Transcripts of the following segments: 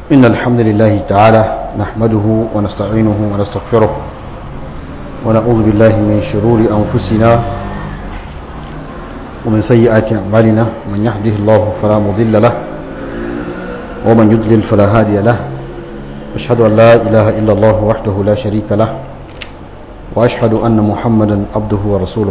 إن الحمد لله تعالى نحمده ونستعينه ونستغفره ونعوذ بالله من شرور أنفسنا ومن سيئات أعمالنا من يهده الله فلا مضل له ومن يضلل فلا هادي له أشهد أن لا إله إلا الله وحده لا شريك له وأشهد أن محمدا عبده ورسوله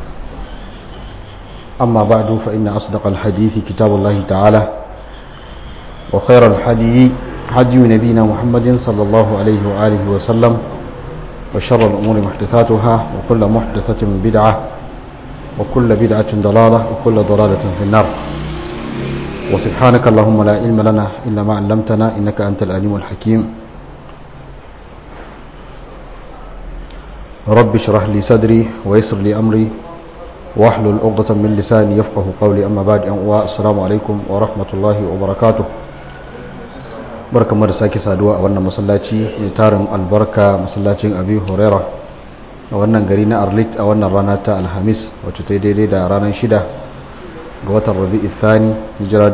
أما بعد فإن أصدق الحديث كتاب الله تعالى وخير الحدي حدي نبينا محمد صلى الله عليه وآله وسلم وشر الأمور محدثاتها وكل محدثة بدعة وكل بدعة ضلالة وكل ضلالة في النار وسبحانك اللهم لا علم لنا إلا ما علمتنا إنك أنت العليم الحكيم رب اشرح لي صدري ويسر لي أمري واحلل عقدة من لساني يفقه قولي أما بعد السلام عليكم ورحمة الله وبركاته barka da sake saduwa a wannan masallaci mai tarin albarka masallacin abi huraira a wannan gari na arlit a wannan rana ta alhamis wacce ta daidai da ranar shida ga watan rabi'i thani hijira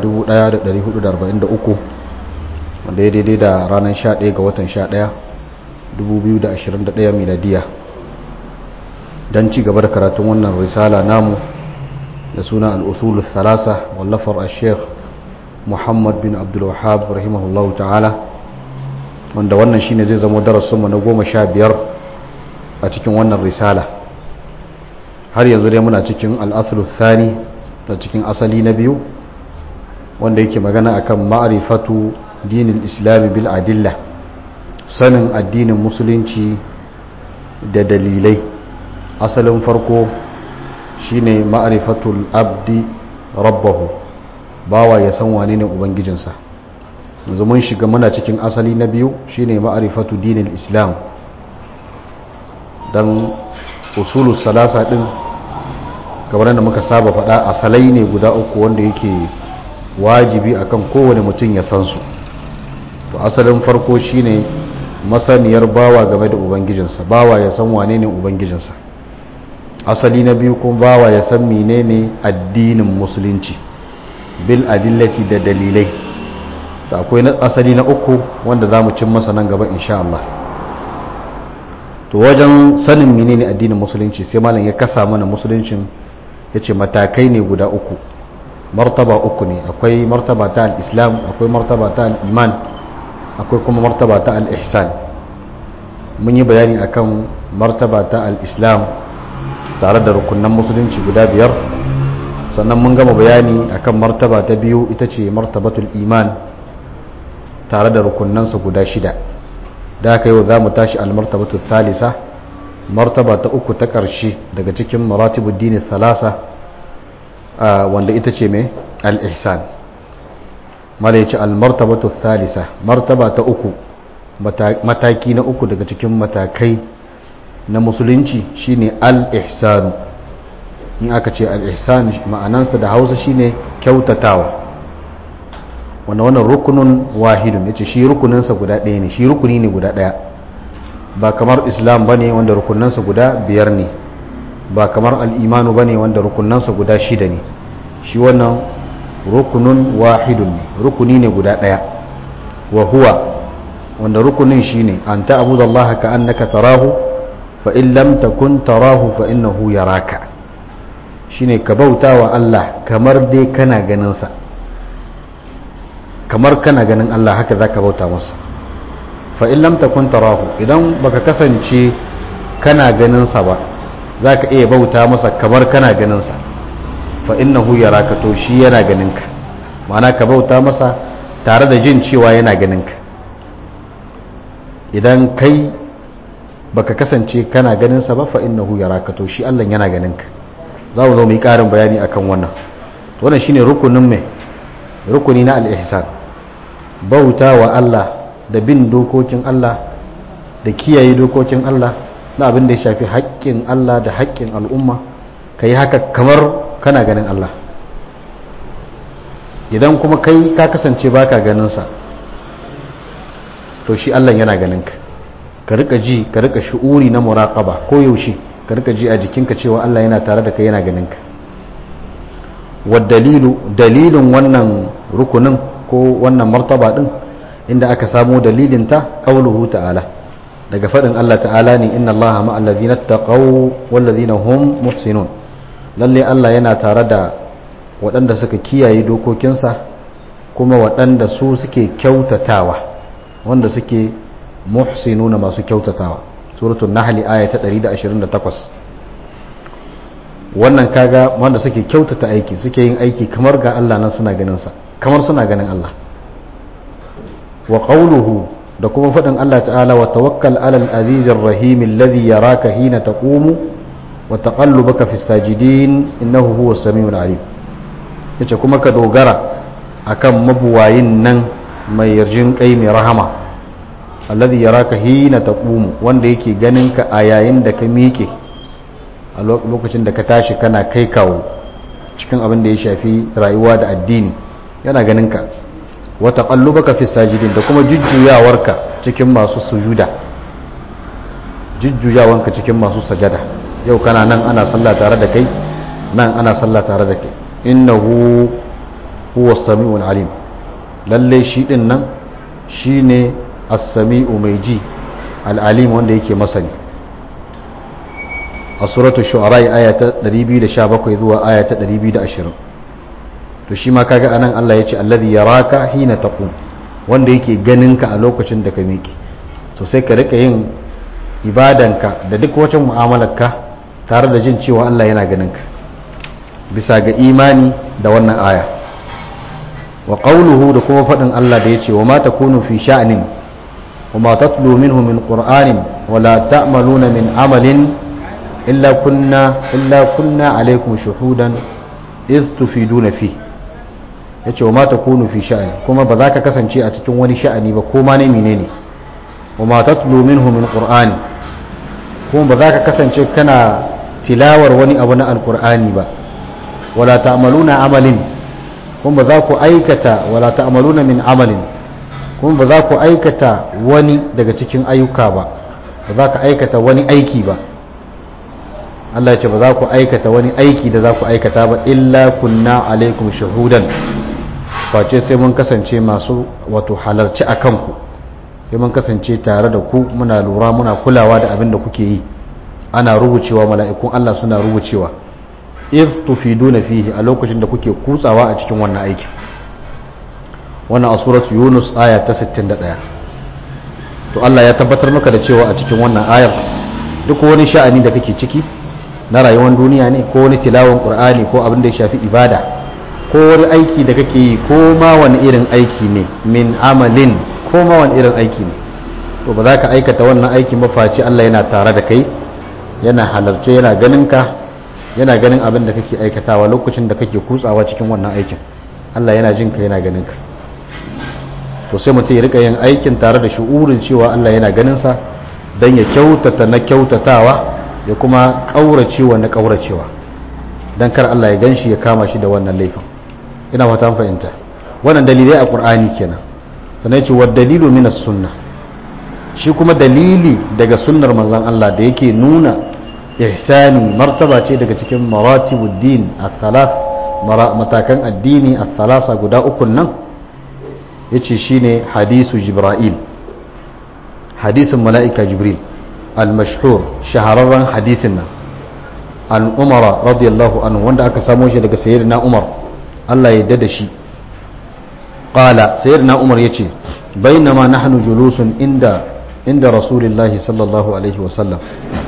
1443 wanda ya daidai da ranar 11 ga watan 11 2021 miladiya don ci gaba da karatun wannan risala namu da suna al'usulun thalasa wallafar a sheikh muhammad bin abdulwahab rahimahullahu ta'ala wanda wannan shine zai zama darasinmu na goma sha biyar a cikin wannan risala har yanzu dai muna cikin al'asulu thani da cikin asali na biyu wanda yake magana akan ma'arifatu dinin islami bil adilla sanin addinin musulunci da dalilai asalin farko shine ma'arifatul abdi rabbahu bawa ya san wane ne ubangijinsa yanzu mun shiga muna cikin asali na biyu shine ma'arifatu dinin islam dan usulu salasa din kamar da muka saba faɗa asalai ne guda uku wanda yake wajibi akan kowane mutum ya san su to asalin farko shine masaniyar bawa game da ubangijinsa bawa ya san wane ne ubangijinsa asali na biyu kuma bawa ya san menene addinin musulunci bil adillati da dalilai da akwai asali na uku wanda za mu cin masa nan gaba insha Allah to wajen sanin menene addinin musulunci sai malam ya kasa mana musuluncin ya ce matakai ne guda uku martaba uku ne akwai martaba ta al-islam akwai martaba ta al-iman akwai kuma martaba ta al-ihsan mun yi bayani akan martaba ta al-islam tare da rukunan musulunci guda biyar sannan mun gama bayani akan martaba ta biyu ita ce martabatul iman tare da rukunansa guda shida da aka yau za mu tashi almartabatul thalisa martaba ta uku ta ƙarshe daga cikin maratibul dini thalasa wanda ita ce mai al-ihsan mala yace almartabatul thalisa martaba ta uku mataki na uku daga cikin matakai na musulunci shine al-ihsanu in aka ce al-ihsan ma'anansa da hausa shine kyautatawa wanda wannan rukunun wahidun yace shi rukuninsa guda ɗaya ne shi rukuni ne guda ɗaya ba kamar islam bane wanda rukunansa guda biyar ne ba kamar al-imanu bane wanda rukunansa guda shida ne shi wannan rukunun wahidun ne rukuni ne guda ɗaya wa huwa wanda rukunin shine an ta'budallaha ka annaka tarahu fa in lam takun tarahu fa innahu yaraka shine ka bauta wa Allah kamar dai kana ganinsa kamar kana ganin Allah haka za ka bauta masa fa'in lamta kun tarahu idan baka kasance kana ganinsa ba za ka iya bauta masa kamar kana ganinsa fa'in na huyara ka to shi yana ganinka ma'ana ka bauta masa tare da jin cewa yana ganinka idan kai baka kasance kana ganinsa ba fa'in na huyara ka to shi Allah yana ganinka za mu zo mu yi ƙarin bayani akan wannan wannan shine rukunin mai rukuni na al-ihsan bauta wa Allah da bin dokokin Allah da kiyaye dokokin Allah na abin da ya shafi haƙƙin Allah da haƙƙin al'umma ka yi haka kamar kana ganin Allah idan kuma kai ka kasance baka ganinsa to shi Allah yana ganinka ka rika ji ka rika shi'uri na muraƙaba ko yaushe ka rika ji a jikinka cewa Allah yana tare da kai yana ganinka wa dalilu dalilin wannan rukunin ko wannan martaba din inda aka samo dalilinta qauluhu ta'ala daga faɗin Allah ta'ala ne inna Allah ma'al ladina taqaw wal ladina hum muhsinun lalle Allah yana tare da waɗanda suka kiyaye dokokinsa kuma waɗanda su suke kyautatawa wanda suke muhsinuna masu kyautatawa suratul nahl aya ta 128 wannan kaga wanda suke kyautata aiki suke yin aiki kamar ga Allah nan suna ganin sa kamar suna ganin Allah wa qawluhu da kuma faɗin Allah ta'ala wa tawakkal alal azizir rahim alladhi yaraka hina taqumu wa taqallubaka fis sajidin innahu huwas samiul alim yace kuma ka dogara akan mabuwayin nan mai yarjin kai mai rahama alladhi yaraka hina taqumu wanda yake ganin ka a yayin da ka miƙe a lokacin da ka tashi kana kai kawo cikin abin da ya shafi rayuwa da addini yana ganin ka wa taqallubaka fi sajidin da kuma jujjuyawarka cikin masu sujuda jujjuyawanka cikin masu sajada yau kana nan ana sallah tare da kai nan ana sallah tare da kai innahu huwa samiul alim lalle shi din nan shine as-sami'u mai ji al-alim wanda yake masani a suratul shu'ara aya ta 217 zuwa aya ta 220 to shi ma kaga anan Allah ya ce alladhi yaraka hina taqum wanda yake ganin ka a lokacin da ka miƙe to sai ka rika yin ibadanka da duk wacin mu'amalarka tare da jin cewa Allah yana ganin ka bisa ga imani da wannan aya wa qawluhu da kuma faɗin Allah da yace wa ma takunu fi sha'nin wa ma tatlu minhu min qur'anin wa la ta'maluna min amalin illa kunna illa kunna alaykum shuhudan iz tufiduna fi yace wa ma takunu fi sha'ni kuma ba za ka kasance a cikin wani sha'ani ba ko ma ne menene wa ma tatlu minhu min qur'ani kuma ba za ka kasance kana tilawar wani abu na alqur'ani ba wala ta'maluna amalin kuma ba za ku aikata wala ta'maluna min amalin kuma ba za ku aikata wani daga cikin ayyuka ba ba za ka aikata wani aiki ba Allah ya ce ba za ku aikata wani aiki da za ku aikata ba illa kunna alaikum shahudan face sai mun kasance masu wato halarci a kanku sai mun kasance tare da ku muna lura muna kulawa da abin da kuke yi ana rubucewa mala'ikun Allah suna rubucewa if tufiduna fihi a lokacin da kuke kutsawa a cikin wannan aikin wannan a suratu yunus aya ta 61 to Allah ya tabbatar maka da cewa a cikin wannan ayar duk wani sha'ani da kake ciki na rayuwar duniya ne ko wani tilawan qur'ani ko abin da ya shafi ibada ko wani aiki da kake yi ko ma wani irin aiki ne min amalin ko ma wani irin aiki ne to ba za ka aikata wannan aikin ba face Allah yana tare da kai yana halarce yana ganin ka yana ganin abin da kake aikatawa lokacin da kake kutsawa cikin wannan aikin Allah yana jin ka yana ganin ka to sai mutum ya rika yin aikin tare da shu'urin cewa Allah yana ganin sa dan ya kyautata na kyautatawa ya kuma kauracewa na kauracewa dan kar Allah ya ganshi ya kama shi da wannan laifin ina fata fahimta wannan dalilai a Qur'ani kenan sannan ce wa dalilu minas sunna shi kuma dalili daga sunnar manzon Allah da yake nuna ihsani martaba ce daga cikin maratibuddin al-thalath matakan addini al-thalasa guda uku nan yace shine hadisu jibril hadisin mala'ika jibril al-mashhur shahararren hadisin nan an umara radiyallahu anhu wanda aka samo shi daga sayyidina umar Allah ya da shi qala sayyidina umar yace bainama nahnu julusun inda inda rasulillahi sallallahu alaihi wa sallam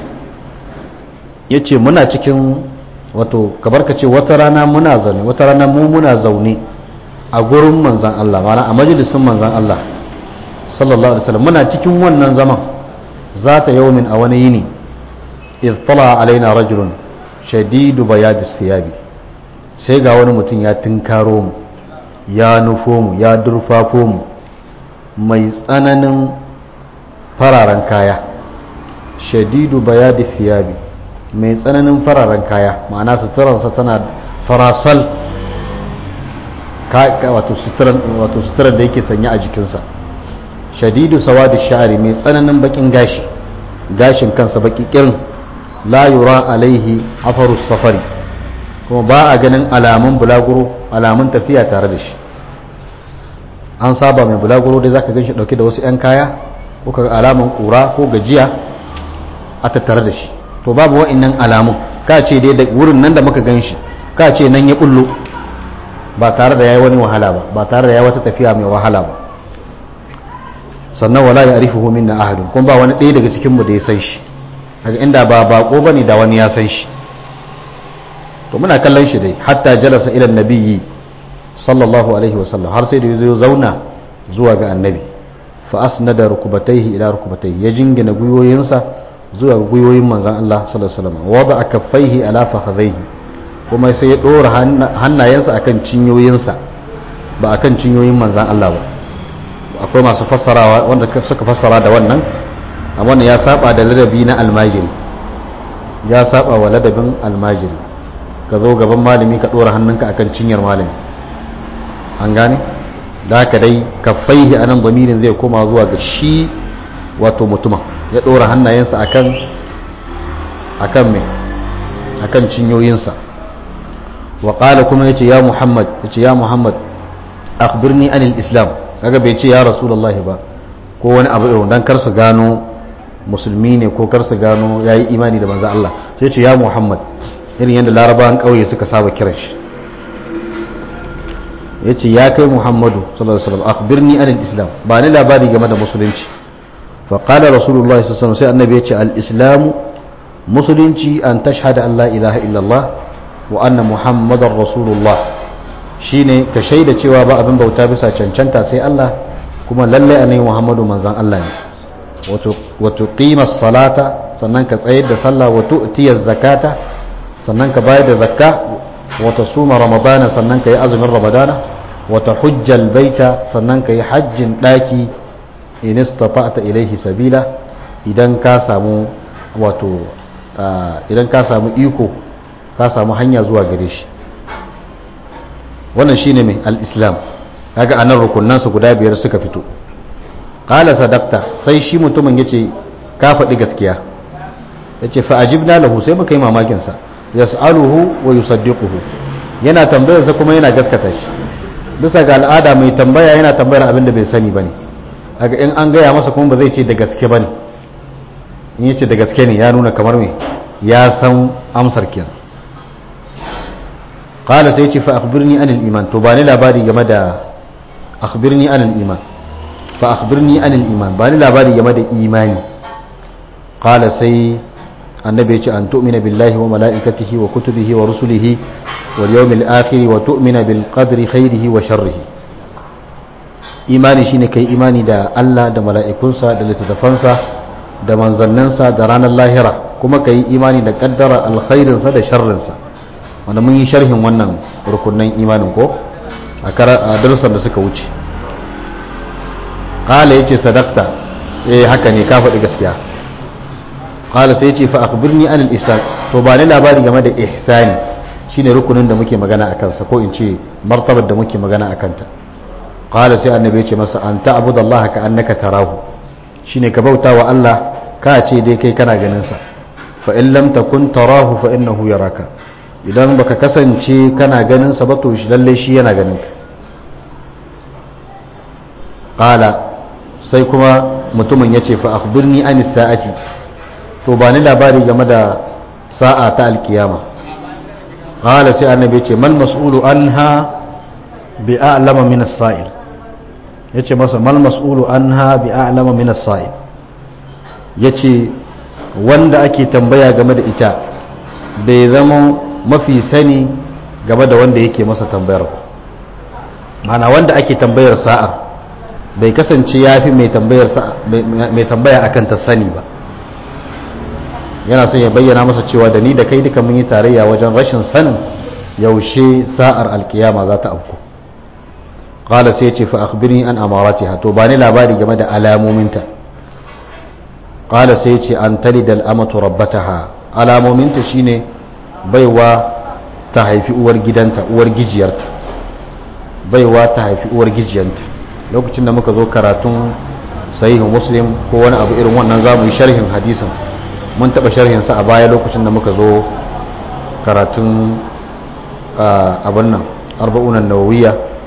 yace muna cikin wato kabar ka ce wata rana muna zaune wata rana mu muna zaune a gurin manzan Allah mana a majalisin manzan Allah sallallahu alaihi wasallam muna cikin wannan zaman zata yaumin a wani yini iz tala alaina rajulun shadidu bayadi siyabi sai ga wani mutum ya tinkaro mu ya nufo mu ya durfafo mu mai tsananin fararen kaya shadidu bayadi siyabi mai tsananin fararen kaya ma'ana suturarsa tana farasal wato suturar da yake sanya a jikinsa shadidu sawadi sha'ari mai tsananin bakin gashi gashin kansa baki kirin la yura alaihi afaru safari kuma ba a ganin alamun bulaguro alamun tafiya tare da shi an saba mai bulaguro dai zaka ganshi dauke da wasu 'yan kaya ko kaga alaman kura ko gajiya a tattare da shi to babu wa'annan alamun ka ce dai da wurin nan da muka ganshi ka ce nan ya bullo ba tare da yayi wani wahala ba ba tare da yayi wata tafiya mai wahala ba sannan wala ya arifuhu minna ahadun kuma ba wani ɗaya daga cikin mu da ya san shi daga inda ba bako bane da wani ya san shi to muna kallon shi dai hatta jalasa ila nabiyyi sallallahu alaihi wasallam har sai da ya zauna zuwa ga annabi fa asnada rukubatayhi ila rukubatayhi ya jingina guyoyinsa zuwa guyoyin manzon Allah sallallahu alaihi wasallam wada kaffaihi ala fakhadhaihi kuma sai ya dora hannayensa akan cinyoyinsa ba akan cinyoyin manzon Allah ba akwai masu fassarawa wanda suka fassara da wannan amma wannan ya saba da ladabi na almajiri ya saba wa ladabin almajiri ka zo gaban malami ka dora hannunka akan cinyar malami an gane da haka dai kafaihi a nan zamirin zai koma zuwa ga shi wato mutuma ya ɗora hannayensa akan akan mai akan cinyoyinsa wa ƙala kuma ya ce ya muhammad ya ce ya muhammad akhbirni anil islam kaga bai ce ya rasulullah ba ko wani abu irin dan kar su gano musulmi ne ko kar su gano yayi imani da manzo Allah sai ya ce ya muhammad irin yadda larabawan ƙauye suka saba kiran shi ya ce ya kai muhammadu sallallahu alaihi wasallam akhbirni anil islam ba ni labari game da musulunci fa qala rasulullahi sallallahu alaihi wasallam sai annabi ya ce al islamu musulunci an tashhada an la ilaha illallah wa anna muhammadar rasulullah shine ka shaida cewa ba abin bauta bisa cancanta sai Allah kuma lalle annabi muhammadu manzon Allah ne wato qima salata sannan ka tsayar da sallah wa tu'tiya zakata sannan ka bayar da zakka wata suma ramadana sannan ka yi azumin ramadana wata hujjal baita sannan ka yi hajjin ɗaki in istata'ta ilaihi sabila idan ka samu wato idan ka samu iko ka samu hanya zuwa gare shi wannan shine mai al-islam kaga anan rukunan su guda biyar suka fito qala sadaqta sai shi mutumin yace ka faɗi gaskiya yace fa ajibna lahu sai muka yi mamakin sa yas'aluhu wa yusaddiquhu yana tambayar sa kuma yana gaskata shi bisa ga al'ada mai tambaya yana tambayar abin da bai sani bane kaga in an gaya masa kuma ba zai ce da gaske bane in yace da gaske ne ya nuna kamar me ya san amsar kenan qala sai yace fa akhbirni anil iman to ba ni labari game da akhbirni anil iman fa akhbirni anil iman ba ni labari game da imani qala sai annabi ya ce an tu'mina billahi wa mala'ikatihi wa kutubihi wa rusulihi wal yawmil akhir wa tu'mina bil qadri khairihi wa sharrihi imani shine kai imani da Allah da mala'ikunsa da littattafansa da manzannansa da ranar lahira kuma kai imani da kaddara alkhairinsa da sharrinsa wanda mun yi sharhin wannan rukunan imanin ko a darussan da suka wuce qala yace sadaqta eh haka ne ka faɗi gaskiya qala sai yace fa akhbirni an al-ihsan to ba ni labari game da ihsani shine rukunin da muke magana akan sa ko in ce martabar da muke magana akan ta qala sai annabi yace masa an ta'budallaha ka annaka tarahu shine ka bauta wa Allah ka ce dai kai kana ganin sa fa in lam takun tarahu fa innahu yaraka idan baka kasance kana ganin sa ba to shi lalle shi yana ganin ka qala sai kuma mutumin yace fa akhbirni an sa'ati to ba ni labari game da sa'a ta alkiyama qala sai annabi yace mal mas'ulu anha bi a'lama min as-sa'il yace masa mal mas'ulu anha bi a'lama min as-sa'il yace wanda ake tambaya game da ita bai zama mafi sani game da wanda yake masa tambayar mana wanda ake tambayar sa'ar bai kasance ya fi mai tambaya akan ta sani ba yana son ya bayyana masa cewa da ni da kai duka mun yi tarayya wajen rashin sanin yaushe sa'ar alkiyama za ta afku qala sai ce fa akhbirni an amaratiha to ba ni labari game da alamominta qala sai ce an talida al'amatu rabbataha alamominta shine baiwa ta haifi uwar gidanta uwar gijiyarta baiwa ta haifi uwar gijiyanta lokacin da muka zo karatun sahihu muslim ko wani abu irin wannan za mu yi sharhin hadisin mun taɓa sharhinsa a baya lokacin da muka zo karatun abin nan arba'unan nawawiya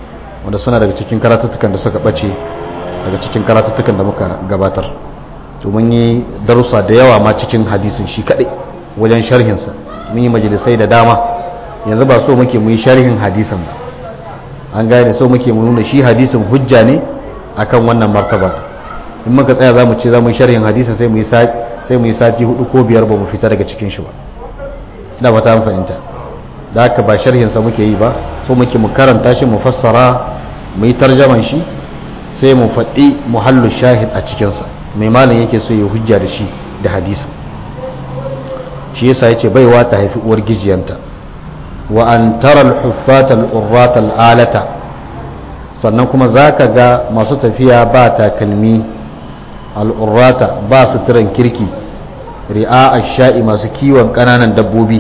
wanda suna daga cikin karatuttukan da suka ɓace daga cikin karatuttukan da muka gabatar to mun yi darussa da yawa ma cikin hadisin shi kaɗai wajen sharhinsa mun yi majalisai da dama yanzu ba so muke mu yi sharhin hadisin ba an gane so muke mu nuna shi hadisin hujja ne akan wannan martaba in muka tsaya za mu ce za mu yi sharhin hadisin sai mu yi sai mu yi sati hudu ko biyar ba mu fita daga cikin shi ba ina ba ta fahimta da haka ba sharhinsa muke yi ba so muke mu karanta shi mu fassara mu yi tarjaman shi sai mu faɗi muhallu shahid a cikinsa mai malam yake so ya hujja da shi da hadisi shi yasa yace baiwa ta haifi uwar gijiyanta wa an tara al-huffat al-urrat al-alata sannan kuma zaka ga masu tafiya ba takalmi al-urrata ba suturan kirki ri'a ash-sha'i masu kiwon kananan dabbobi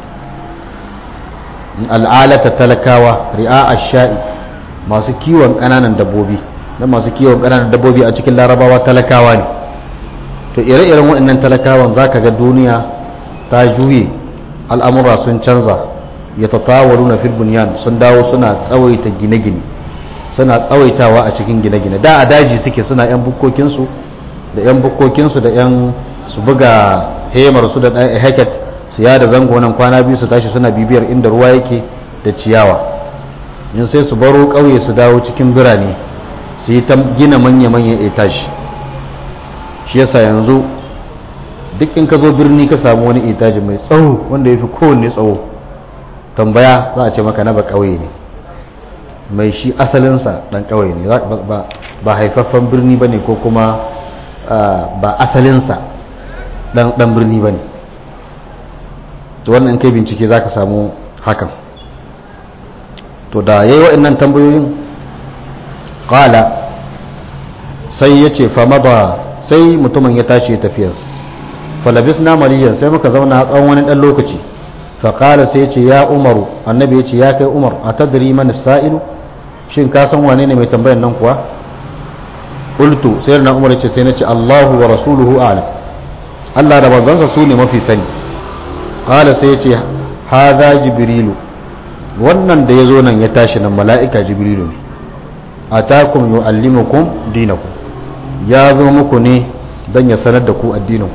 al'alata talakawa ri'a ash-sha'i masu kiwon kananan dabbobi dan masu kiwon kananan dabbobi a cikin larabawa talakawa ne to ire-iren waɗannan talakawan zaka ga duniya ta juye al'amura sun canza ya tatawaru na filbuniyan sun dawo suna tsawaita gine-gine suna tsawaitawa a cikin gine-gine da a daji suke suna 'yan bukkokinsu da 'yan bukkokinsu da 'yan su buga hemar su da heket su yada zango nan kwana biyu su tashi suna bibiyar inda ruwa yake da ciyawa yin sai su baro ƙauye su dawo cikin birane su yi ta gina manya-manyan etashi shi yasa yanzu duk in ka zo birni ka samu wani itaji mai tsawo wanda ya fi kowanne tsawo tambaya za a ce maka na ba ƙauye ne mai shi asalinsa ɗan ƙauye ne ba haifaffen birni ba ne ko kuma ba asalinsa ɗan birni ba ne to wannan kai bincike za ka samu hakan to da ya yi waɗannan tambayoyin ƙala sai ya ce fama ba sai mutumin ya tashi tafiyarsa falabisna maliyan sai muka zauna a tsawon wani ɗan lokaci faƙala sai ce ya umaru annabi ya ce ya kai umar a tadiri mana sa'ilu shin ka san wane ne mai tambayan nan kuwa ƙultu sai na umar ce sai na ce allahu wa rasuluhu alam allah da manzansa su ne mafi sani ƙala sai ya ce haza jibrilu wannan da ya zo nan ya tashi nan mala'ika jibrilu ne a takum yu'allimukum dinakum ya zo muku ne don ya sanar da ku addininku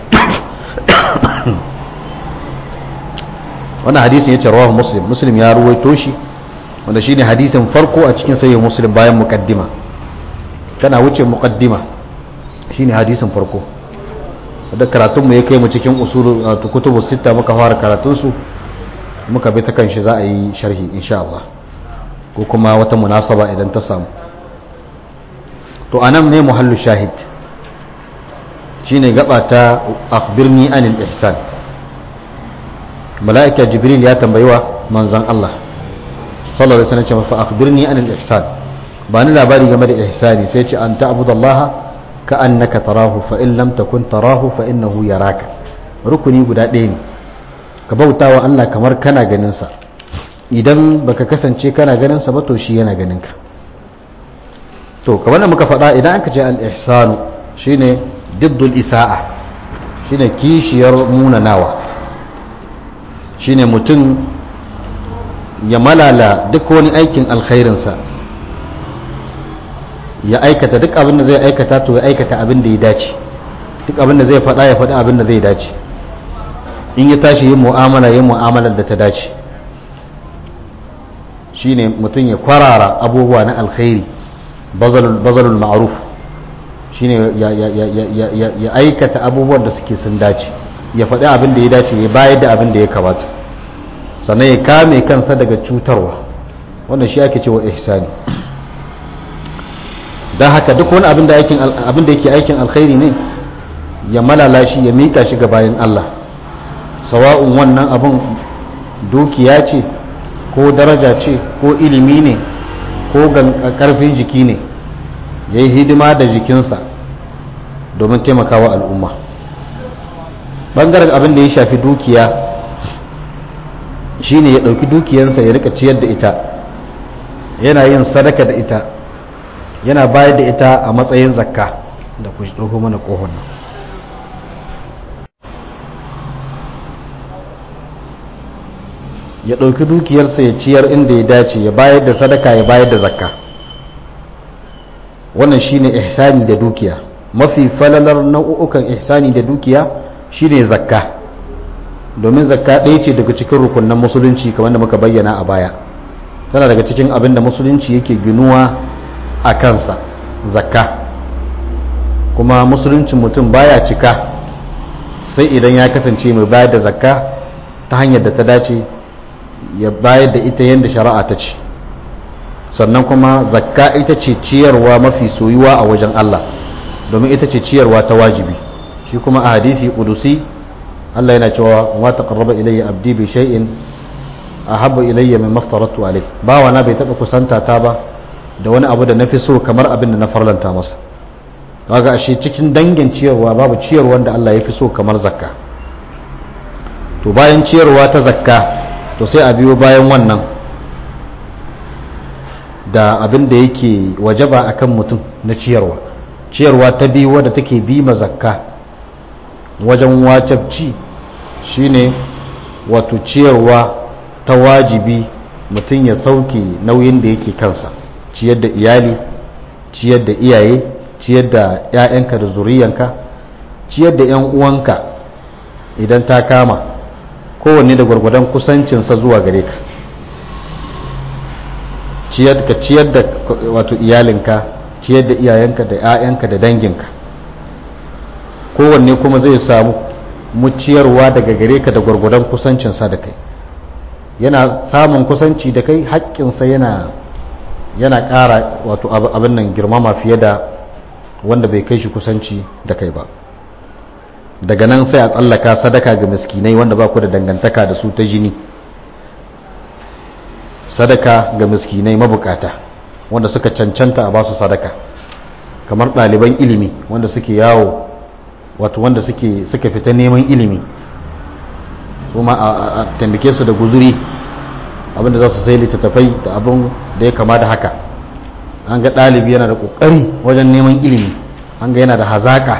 wannan hadisin ya ce rawahu muslim muslim ya ruwaito shi wanda shine hadisin farko a cikin sayyid muslim bayan muqaddima kana wuce muqaddima shine hadisin farko da karatun mu ya kai mu cikin usul kutubu sita muka fara karatun su muka bi ta kan shi za a yi sharhi insha Allah ko kuma wata munasaba idan ta samu to anan ne muhallu shahid shine gaba ta akhbirni anil ihsan mala'ika jibril ya tambayi wa manzon Allah sallallahu alaihi wasallam ce fa akhbirni anil ihsan ba ni labari game da ihsani sai ce an ta'budallaha ka annaka tarahu fa in lam takun tarahu fa innahu yaraka rukuni guda ɗaya ne ka bauta wa Allah kamar kana ganin sa idan baka kasance kana ganin sa ba to shi yana ganin ka to kamar da muka faɗa idan aka ce al-ihsanu shine diddul isa'a shine kishiyar munanawa shine mutum ya malala duk wani aikin alkhairinsa ya aikata duk abin da zai aikata to ya aikata abin da ya dace duk abin da zai faɗa ya faɗa abin da zai dace in ya tashi yin mu'amala yin mu'amalar da ta dace shine mutum ya kwarara abubuwa na alkhairi bazalul ma'ruf shine ya aikata abubuwan da suke sun dace ya faɗi abin da ya dace ya bayar da abin da ya kamata sannan ya kame kansa daga cutarwa wannan shi ake cewa ihsani don haka duk wani abin da yake aikin alkhairi ne ya malala shi ya mika shi ga bayan Allah sawa'un wannan abin dukiya ce ko daraja ce ko ilimi ne ko karfin jiki ne ya yi hidima da jikinsa domin taimakawa al'umma ɓangaren abin da ya shafi dukiya shine ya ɗauki dukiyansa ya rika ciyar da ita yana yin sadaka da ita yana bayar da ita a matsayin zakka da ku ɗauko mana ƙohon nan ya ɗauki dukiyarsa ya ciyar inda ya dace ya bayar da sadaka ya bayar da zakka wannan shine ihsani da dukiya mafi falalar nau'ukan ihsani da dukiya shine zakka domin zakka ɗaya ce daga cikin rukunan musulunci kamar da muka bayyana a baya tana daga cikin abin da musulunci yake ginuwa a kansa zakka kuma musuluncin mutum baya cika sai idan ya kasance mai bayar da zakka ta hanyar da ta dace ya bayar da ita yadda shari'a ta ce sannan kuma zakka ita ce ciyarwa mafi soyuwa a wajen Allah domin ita ce ciyarwa ta wajibi shi kuma a hadisi kudusi Allah yana cewa ma taqarraba ilayya abdi bi shay'in ahabba ilayya mimma aftaratu alayhi bawa na bai taba kusanta ta ba da wani abu da nafi so kamar abin da na farlanta masa kaga ashe cikin dangin ciyarwa babu ciyarwa da Allah ya fi so kamar zakka to bayan ciyarwa ta zakka to sai a biyo bayan wannan da abin da yake wajaba akan mutum na ciyarwa ciyarwa ta biyu wadda take bi ma zakka wajen wajabci shine wato ciyarwa ta wajibi mutum ya sauke nauyin da yake kansa ciyar da iyali ciyar da iyaye ciyar da 'ya'yanka da zuriyanka ciyar da 'yan uwanka idan ta kama kowanne da gwargwadon kusancinsa zuwa gare ka ciyar ka ciyar da wato iyalinka ciyar da iyayenka da 'ya'yanka da danginka kowanne kuma zai samu muciyarwa daga gare ka da gwargwadon kusancinsa da kai yana samun kusanci da kai haƙƙinsa yana yana ƙara wato abin nan girmama fiye da wanda bai kai shi kusanci da kai ba daga nan sai a tsallaka sadaka ga miskinai wanda ba ku da dangantaka da su ta jini sadaka ga miskinai mabukata wanda suka cancanta a basu sadaka kamar ɗaliban ilimi wanda suke yawo wato wanda suke suka fita neman ilimi kuma a tambake su da guzuri abinda za su sai littattafai da abin da ya kama da haka an ga ɗalibi yana da ƙoƙari wajen neman ilimi an ga yana da hazaƙa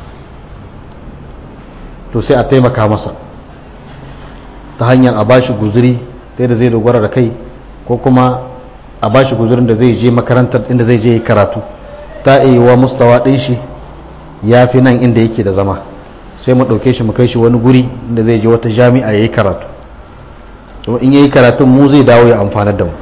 to sai a taimaka masa ta hanyar a bashi guzuri ta da zai dogara da kai ko kuma a bashi guzurin da zai je makarantar inda zai je karatu ta iya wa mustawa ɗin shi ya fi nan inda yake da zama sai mu ɗauke shi mu kai shi wani guri inda zai je wata jami'a ya yi karatu to in ya yi karatun mu zai dawo ya amfanar da mu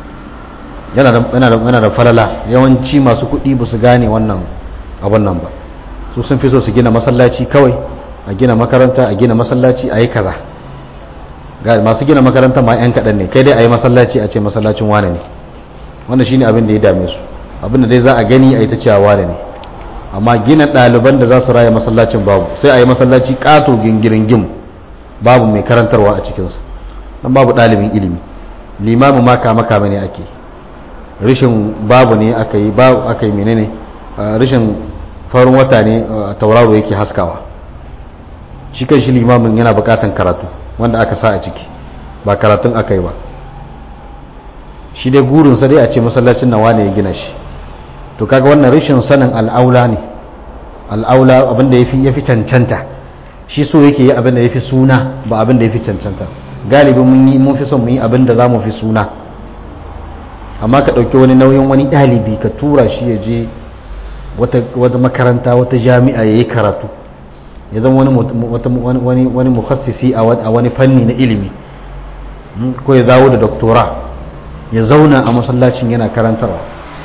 yana da falala yawanci masu kuɗi ba su gane wannan abin nan ba su sun fi so su gina masallaci kawai a gina makaranta a gina masallaci a yi kaza ga masu gina makaranta ma 'yan kaɗan ne kai dai a yi masallaci a ce masallacin wane ne wannan shine abin da ya dame su abin da dai za a gani a yi ta cewa wane ne amma gina ɗaliban da za su raya masallacin babu sai a yi masallaci ƙato gingirin gim babu mai karantarwa a cikinsa don babu ɗalibin ilimi limamin ma kama kama ne ake rishin babu ne aka yi babu aka yi menene rishin farin wata ne tauraro yake haskawa shi kan shi limamin yana buƙatan karatu wanda aka sa a ciki ba karatun aka yi ba shi dai gurinsa dai a ce masallacin nawa ne ya gina shi to kaga wannan rashin sanin al'aula ne al'aula abinda ya fi cancanta shi so yake yi abinda ya fi suna ba abinda ya fi cancanta galibi mun yi mun fi son mu yi abinda za mu fi suna amma ka ɗauki wani nauyin wani ɗalibi ka tura shi ya je wata makaranta wata jami'a ya yi karatu ya zama wani wani mukhassisi a wani fanni na ilimi ko ya zawo da doktora ya zauna a masallacin yana karantarwa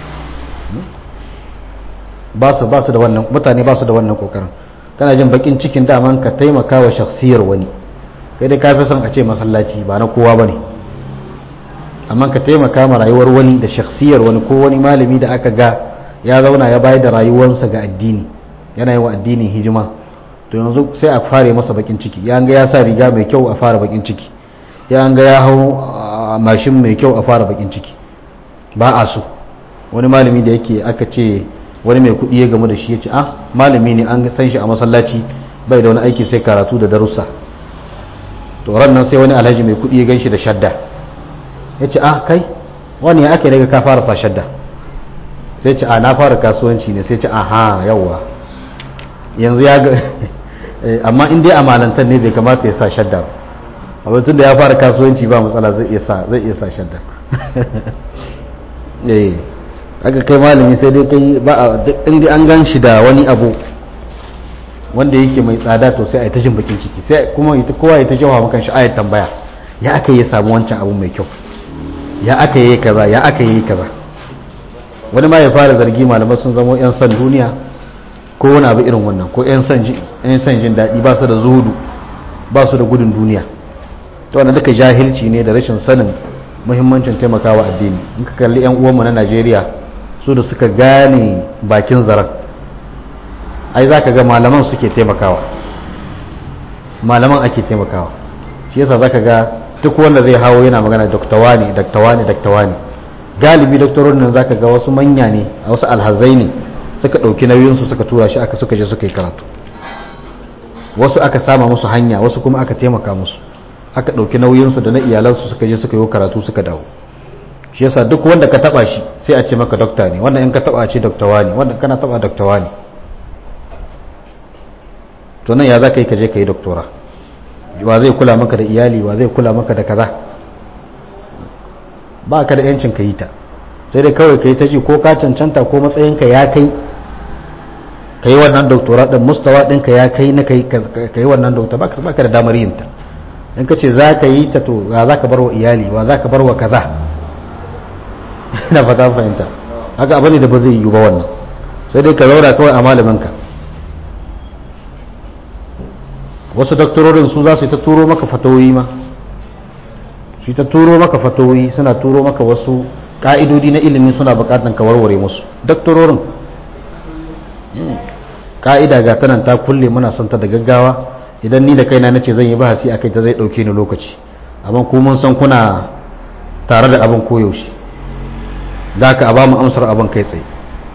ba su ba su da wannan mutane ba su da wannan kokarin kana jin bakin cikin daman ka taimaka wa shakhsiyar wani kai dai ka fi son a ce masallaci ba na kowa bane amma ka taimaka ma rayuwar wani da shakhsiyar wani ko wani malami da aka ga ya zauna ya bayar da rayuwarsa ga addini yana yi wa addinin hijima to yanzu sai a fare masa bakin ciki ya ga ya sa riga mai kyau a fara bakin ciki ya ga ya hau mashin mai kyau a fara bakin ciki ba a so wani malami da yake aka ce wani mai kuɗi ya gamu da shi ya ce ah malami ne an san shi a masallaci bai da wani aiki sai karatu da darussa to ran nan sai wani alhaji mai kuɗi ya gan shi da shadda ya ce ah kai wani ya aka daga ka fara sa shadda sai ce a na fara kasuwanci ne sai ce aha yawwa yanzu ya ga amma in dai amalantar ne bai kamata ya sa shadda ba amma tun da ya fara kasuwanci ba matsala zai iya sa zai iya sa shadda eh aka kai malami sai dai kai ba in an gan shi da wani abu wanda yake mai tsada to sai a yi tashin bakin ciki sai kuma kowa ya ta shawa makan shi ayat tambaya ya aka yi samu wancan abu mai kyau ya aka yi kaza ya aka yi kaza wani ma ya fara zargi malamai sun zama yan san duniya ko wani abu irin wannan ko yan san jin daɗi ba su da zuhudu ba su da gudun duniya to wannan duka jahilci ne da rashin sanin muhimmancin taimakawa addini in ka kalli yan uwanmu na Najeriya su da suka gane bakin zaren ai za ka ga malaman suke taimakawa malaman ake taimakawa shi yasa za ka ga duk wanda zai hawo yana magana doktawa ne doktawa ne doktawa ne galibi doktorin nan za ka ga wasu manya ne a wasu alhazai ne suka ɗauki nauyinsu suka tura shi aka suka je suka yi karatu wasu aka sama musu hanya wasu kuma aka taimaka musu aka ɗauki nauyinsu da na iyalansu suka je suka yi karatu suka dawo shi yasa duk wanda ka taba shi sai a ce maka dokta ne wannan in ka taba ce doktawa ne wannan kana taba doktawa ne to nan ya za ka yi ka je ka yi doktora wa zai kula maka da iyali wa zai kula maka da kaza ba ka da yancin ka yi ta sai dai kawai ka yi ta ji ko ka cancanta ko matsayinka ya kai ka yi wannan doktora ɗin mustawa ɗinka ya kai na ka yi wannan doktora ba ka da damar yin ta in ka ce za ka yi ta to wa za ka bar wa iyali wa za ka bar wa kaza na fata fahimta haka abu ne da ba zai yi ba wannan sai dai ka zaura kawai a malaminka wasu doktororin su za su yi ta turo maka fatawoyi ma su yi ta turo maka fatawoyi suna turo maka wasu ka'idodi na ilimi suna bukatan ka warware musu doktororin ka'ida ga tanan ta kulle muna son ta da gaggawa idan ni da kaina nace zan yi bahasi akai ta zai dauke ni lokaci amma ku mun san kuna tare da abin koyaushe za ka ba mu amsar abin kai tsaye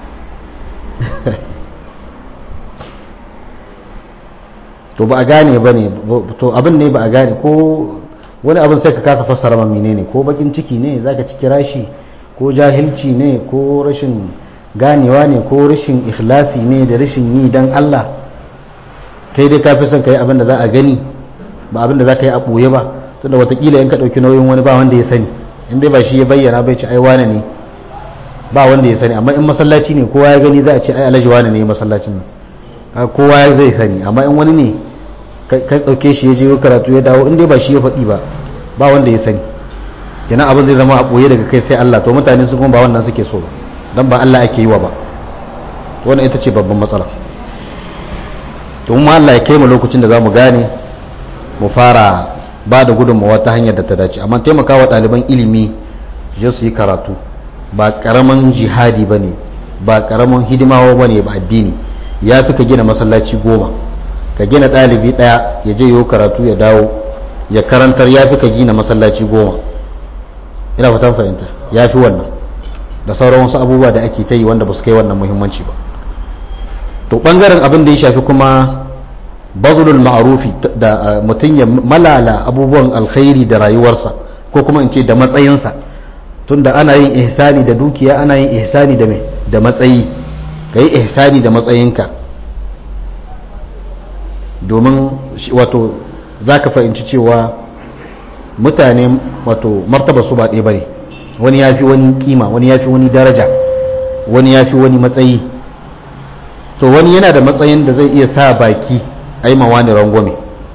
to ba a gane ba ne to abin ne ba a gane ko wani abin sai ka kasa fassara ma ne ko bakin ciki ne za ka ci kira shi ko jahilci ne ko rashin ganewa ne ko rashin ikhlasi ne da rashin yi don Allah kai dai ka fi son ka yi abin da za a gani ba abin da za ka yi a ɓoye ba tunda watakila in ka ɗauki nauyin wani ba wanda ya sani in dai ba shi ya bayyana bai ci ai wane ne ba wanda ya sani amma in masallaci ne kowa ya gani za a ce ai alhaji wane ne masallacin nan kowa zai sani amma in wani ne ka ɗauke shi ya je karatu ya dawo in dai ba shi ya faɗi ba ba wanda ya sani kenan abin zai zama a ɓoye daga kai sai Allah to mutane su kuma ba wannan suke so ba dan ba Allah ake yi wa ba to wannan ita ce babban matsala to mu Allah ya kai mu lokacin da za mu gane mu fara ba da gudunmawa ta hanyar da ta dace amma taimakawa ɗaliban ilimi je su yi karatu ba ƙaramin jihadi ba ne ba ƙaramin hidimawa ba ne ba addini ya fi ka gina masallaci goma ka gina ɗalibi ɗaya ya je yiwu karatu ya dawo ya karantar ya fi ka gina masallaci goma ina fatan fahimta ya fi wannan da sauran wasu abubuwa da ake ta yi wanda ba su kai wannan muhimmanci ba to ɓangaren abin da ya shafi kuma bazulul ma'arufi da mutum ya malala abubuwan alkhairi da rayuwarsa ko kuma in ce da matsayinsa tunda ana yin ihsani da dukiya ana yin ihsani da mai da matsayi ka yi ihsani da matsayinka domin wato za ka fahimci cewa mutane wato martaba su ba ɗaya ba ne wani ya fi wani kima wani ya fi wani daraja wani ya fi wani matsayi to wani yana da matsayin da zai iya sa baki a yi mawani rangwame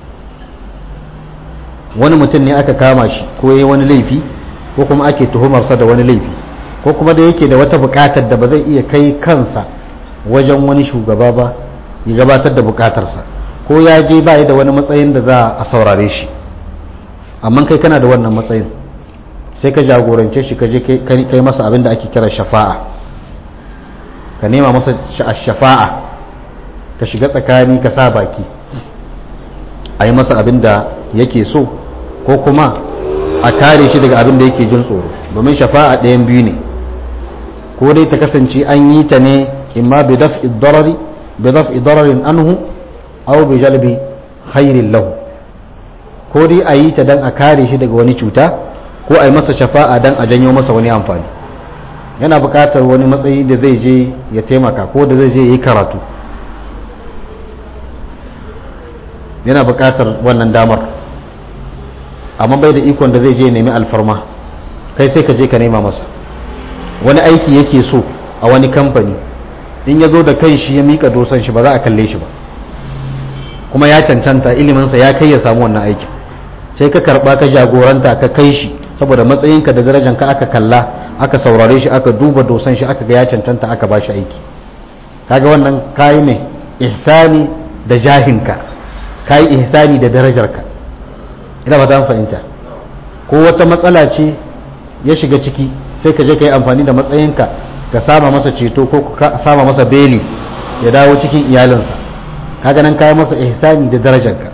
wani mutum ne aka kama shi ko ya yi wani laifi ko kuma ake tuhumarsa da wani laifi ko kuma da yake da wata bukatar da ba zai iya kai kansa wajen wani shugaba ba ya gabatar da bukatarsa ko ya je ba da wani matsayin da za a saurare shi amma kai kana da wannan matsayin sai ka jagorance shi ka je kai masa abin da ake kira shafa'a ka nema masa shafa'a ka shiga tsakani ka sa baki a yi masa abin da yake so ko kuma a kare shi daga abin da yake jin tsoro domin shafa'a ɗayan biyu ne ko dai ta kasance an yi ta ne imma bi daf'i darari bi daf'i dararin anhu aw bi jalbi khairin lahu ko dai a yi ta dan a kare shi daga wani cuta ko a yi masa shafa'a dan a janyo masa wani amfani yana buƙatar wani matsayi da zai je ya taimaka ko da zai je ya yi karatu yana buƙatar wannan damar amma bai da ikon da zai je nemi alfarma kai sai ka je ka nema masa wani aiki yake so a wani kamfani in ya zo da kan shi ya mika dosan shi ba za a kalle shi ba kuma ya cancanta iliminsa ya kai ya samu wannan aikin sai ka karba ka jagoranta ka kai shi saboda matsayinka da darajanka aka kalla aka saurare shi aka duba dosan shi aka ga ya cancanta aka ba shi aiki kaga wannan kayi ne ihsani da jahinka kayi ihsani da darajarka ina ba ta fahimta ko wata matsala ce ya shiga ciki sai ka je ka yi amfani da matsayinka ka sama masa ceto ko ka sama masa beli ya dawo cikin iyalinsa kaga nan kayi masa ihsani da darajarka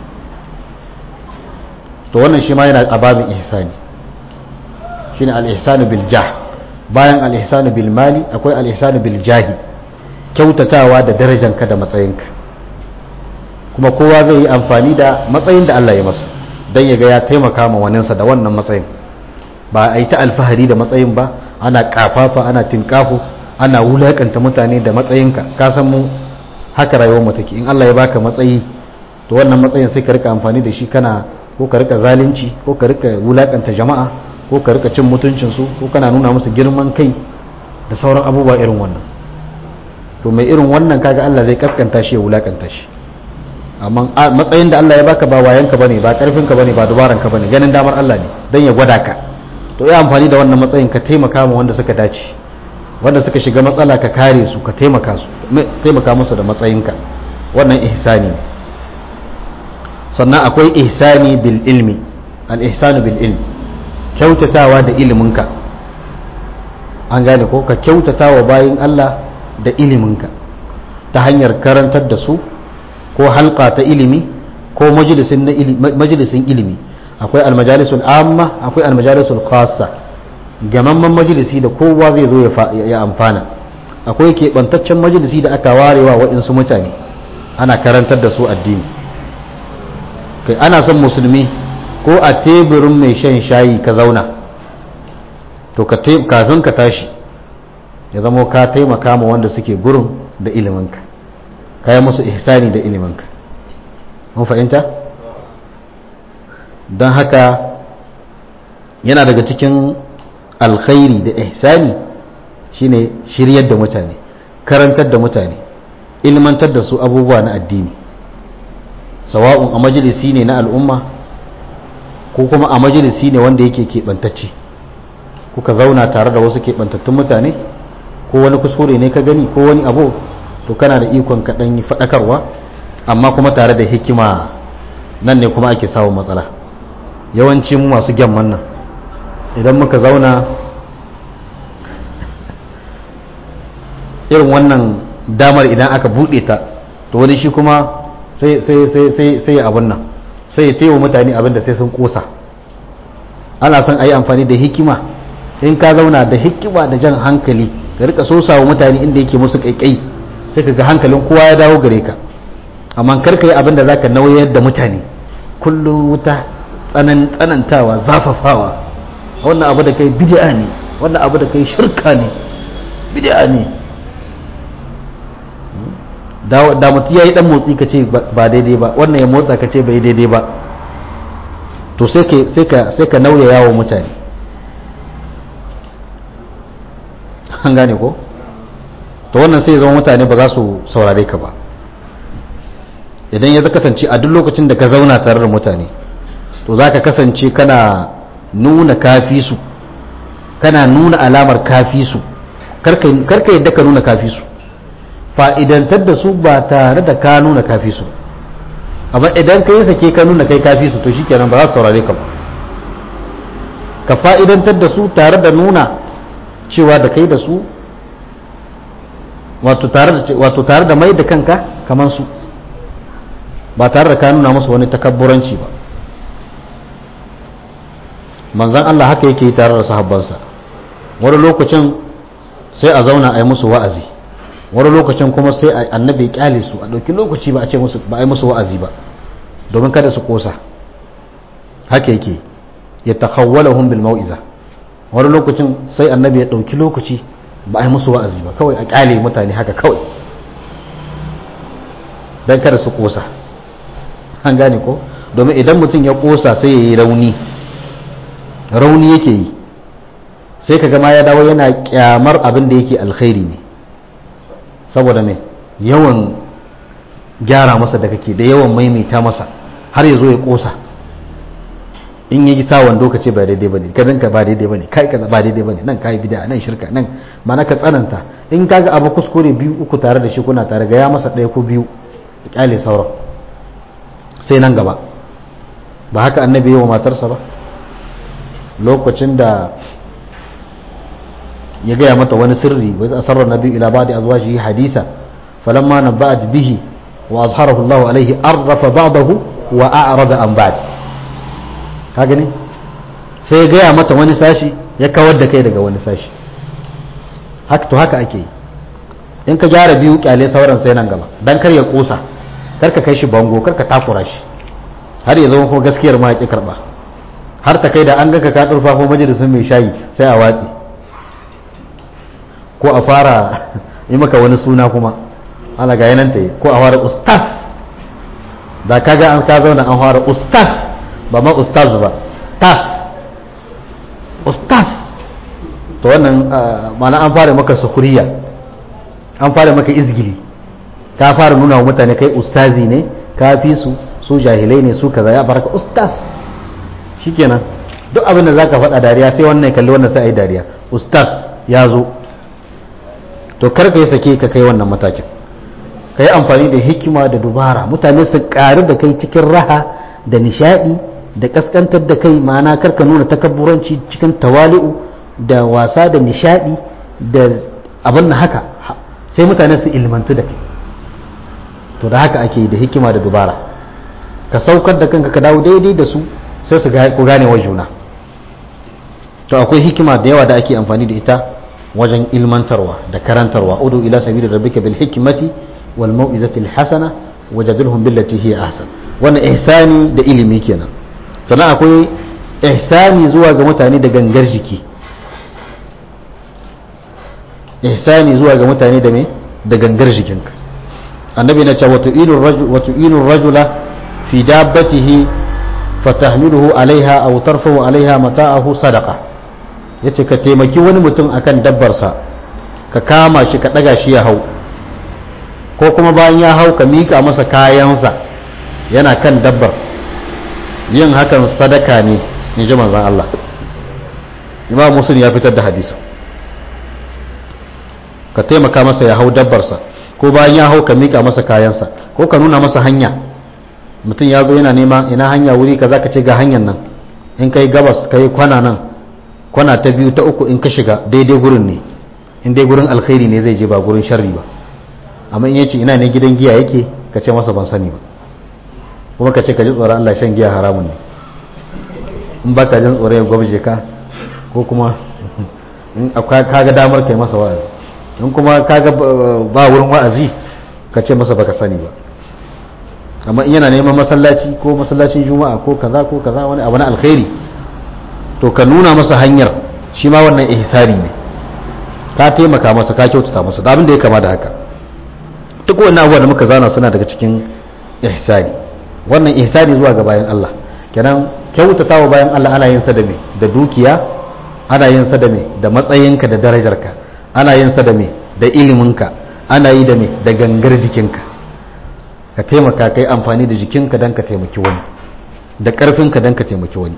to wannan shi ma yana a babin ihsani shine al-ihsanu bil jah bayan al-ihsanu bil mali akwai al-ihsanu bil jahi kyautatawa da darajanka da matsayinka kuma kowa zai yi amfani da matsayin da Allah ya masa don ya ga ya taimaka ma waninsa da wannan matsayin ba a yi ta alfahari da matsayin ba ana kafafa ana tinkafu ana wulakanta mutane da matsayinka ka san mu haka rayuwar mu take in Allah ya baka matsayi to wannan matsayin sai ka rika amfani da shi kana ko ka rika zalunci ko ka rika wulakanta jama'a ko ka rika cin mutuncin su ko kana nuna musu girman kai da sauran abubuwa irin wannan to mai irin wannan kaga Allah zai kaskanta shi ya wulakanta shi amma matsayin da Allah ya baka ba wayanka bane ba karfinka bane ba dubaranka bane ganin damar Allah ne dan ya gwada ka to ya amfani da wannan matsayin ka taimaka ma wanda suka dace wanda suka shiga matsala ka kare su ka taimaka su taimaka musu da matsayinka wannan ihsani ne sannan akwai ihsani bil ilmi al ihsanu bil ilmi kyautatawa da iliminka an gane ko ka kyautatawa bayin Allah da iliminka ta hanyar karantar da su ko halka ta ilimi ko majalisin ilimi akwai almajalisul amma akwai almajalisul khassa gamamman majalisi da kowa zai zo ya amfana akwai keɓantaccen majalisi da aka warewa waɗansu mutane ana karantar da su addini kai ana son musulmi ko a teburin mai shan shayi ka zauna to kafin ka tashi ya zama ka taimaka ma wanda suke gurin da iliminka ka yi musu ihsani da iliminka mun fahimta don haka yana daga cikin alkhairi da ihsani shine shiryar da mutane karantar da mutane ilmantar da su abubuwa na addini sawa'un a majalisi ne na al'umma ko kuma a majalisi ne wanda yake keɓantacce kuka zauna tare da wasu keɓantattun mutane ko wani kuskure ne ka gani ko wani abu to kana da ikon kaɗan yi faɗakarwa amma kuma tare da hikima nan ne kuma ake samun matsala yawanci mu masu gyamman nan idan muka zauna irin wannan damar idan aka buɗe ta to wani shi kuma sai ya abin nan sai ya taiwa mutane abin da sai sun kosa ana son a yi amfani da hikima in ka zauna da hikima da jan hankali ka rika sosa wa mutane inda yake musu kaikai sai ka ga hankalin kowa ya dawo gare ka amma kar ka yi abin da zaka nauyar da mutane kullum wuta tsanantawa zafafawa wannan abu da kai bid'a ne wannan abu da kai shirka ne bid'a ne da mutum ya yi dan motsi ka ce ba daidai ba wannan ya motsa ka ce bai daidai ba to sai ka nauya yawo mutane an gane ko to wannan sai zama mutane ba za su saurare ka ba idan ya kasance a duk lokacin da ka zauna tare da mutane to za ka kasance kana nuna kafi su kana nuna alamar kafi su karka yadda ka nuna kafi su fa'idantar da su ba tare da ka nuna kafi su amma idan ka yi sake ka nuna kai kafi su to shi kenan ba za su saurare ka ba ka fa'idantar da su tare da nuna cewa da kai da su wato tare da mai da kanka kamar su ba tare da ka nuna musu wani takabburanci ba manzan Allah haka yake yi tare da sahabbansa wani lokacin sai a zauna a yi musu wa'azi wani lokacin kuma sai annabi ya kyale su a ɗauki lokaci ba a ce musu ba a yi musu wa'azi ba domin kada su kosa haka yake ya takhawwalahum bil mau'iza wani lokacin sai annabi ya ɗauki lokaci ba a yi musu wa'azi ba kawai a kyale mutane haka kawai don kada su kosa an gane ko domin idan mutum ya kosa sai ya yi rauni rauni yake yi sai ka gama ya dawo yana kyamar abin da yake alkhairi ne saboda mai yawan gyara masa da kake da yawan maimaita masa har ya zo ya kosa in yi sa wando ka ce ba daidai bane ka dinka ba daidai bane kai kaza ba daidai bane nan kai bid'a nan shirka nan mana ka tsananta in kaga abu kuskure biyu uku tare da shi kuna tare ga ya masa ɗaya ko biyu ka kyale sauran sai nan gaba ba haka annabi wa matarsa ba lokacin da ya gaya mata wani sirri wa asarra nabi ila ba'di azwajihi hadisa falamma nabba'at bihi wa azharahu Allah alaihi arrafa ba'dahu wa a'rada an ba'd ka gani sai ya gaya mata wani sashi ya kawar da kai daga wani sashi haka to haka ake yi in ka gyara biyu kyale sauran sai nan gaba dan kar ya kosa kar ka kai shi bango kar ka takura shi har ya zama kuma gaskiyar ma ya ki karba har ta kai da an ga ka ka durfafo majalisin mai shayi sai a watsi ko a fara yi maka wani suna kuma ana ga yanan ta yi ko a fara ustaz da kaga an ka zauna an fara ustaz ba ma ustaz ba tas ustaz to wannan mana an fara maka sukuriya an fara maka izgili ka fara nuna wa mutane kai ustazi ne ka fi su su jahilai ne su kaza ya baraka ustaz shikenan duk abin da zaka faɗa dariya sai wannan kalli wannan sai ai dariya ustaz ya zo to kar ka yi sake ka kai wannan matakin ka yi amfani da hikima da dubara mutane su ƙaru da kai cikin raha da nishadi da kaskantar da kai ma'ana karka nuna takabburanci cikin tawali'u da wasa da nishadi da abin na haka sai mutane su ilmantu da kai to da haka ake da hikima da dubara ka saukar da kanka ka dawo daidai da su sai su ku gane wa juna to akwai hikima da yawa da ake amfani da ita wajen ilmantarwa da karantarwa udu ila sabili rabbika bil hikmati wal mau'izati al hasana wajadilhum billati hiya ahsan wannan ihsani da ilimi kenan sannan akwai ihsani zuwa ga mutane da gangar jiki ihsani zuwa ga mutane da me da gangar jikinka annabi na cewa watu inu rajula fi dabbatihi fatahmiluhu alaiha aw tarfahu alaiha mata'ahu sadaqa yace ka taimaki wani mutum akan dabbarsa ka kama shi ka daga shi ya hau ko kuma bayan ya hau ka mika masa kayansa yana kan dabbar yin hakan sadaka ne in ji manzan Allah imam musul ya fitar da hadisa ka taimaka masa ya hau dabbarsa ko bayan ya hau ka mika masa kayansa ko ka nuna masa hanya mutum ya zo yana nema ina hanya wuri ka za ka ce ga hanyar nan in kai gabas ka yi kwana nan kwana ta biyu ta uku in ka shiga daidai gurin ne in dai gurin alkhairi ne zai je ba gurin sharri ba amma in yace ina ne gidan giya yake ka ce masa ban sani ba kuma ka ce ka ji tsoron Allah shan giya haramun ne in ba ka jin tsoron ya gwabje ka ko kuma in kaga damar kai masa wa'azi in kuma kaga ba wurin wa'azi ka ce masa baka sani ba amma in yana neman masallaci ko masallacin juma'a ko kaza ko kaza wani abu na alkhairi to ka nuna masa hanyar shi ma wannan ihsani ne ka taimaka masa ka kyautata masa da abin da ya kama da haka duk wannan abubuwa da muka zana suna daga cikin ihsani wannan ihsani zuwa ga bayan Allah kenan kyautatawa bayan Allah ana yin sa da me da dukiya ana yin sa da me da matsayinka da darajarka ana yin sa da me da iliminka ana yi da me da gangar jikinka ka taimaka kai amfani da jikinka don ka taimaki wani da ƙarfinka don ka taimaki wani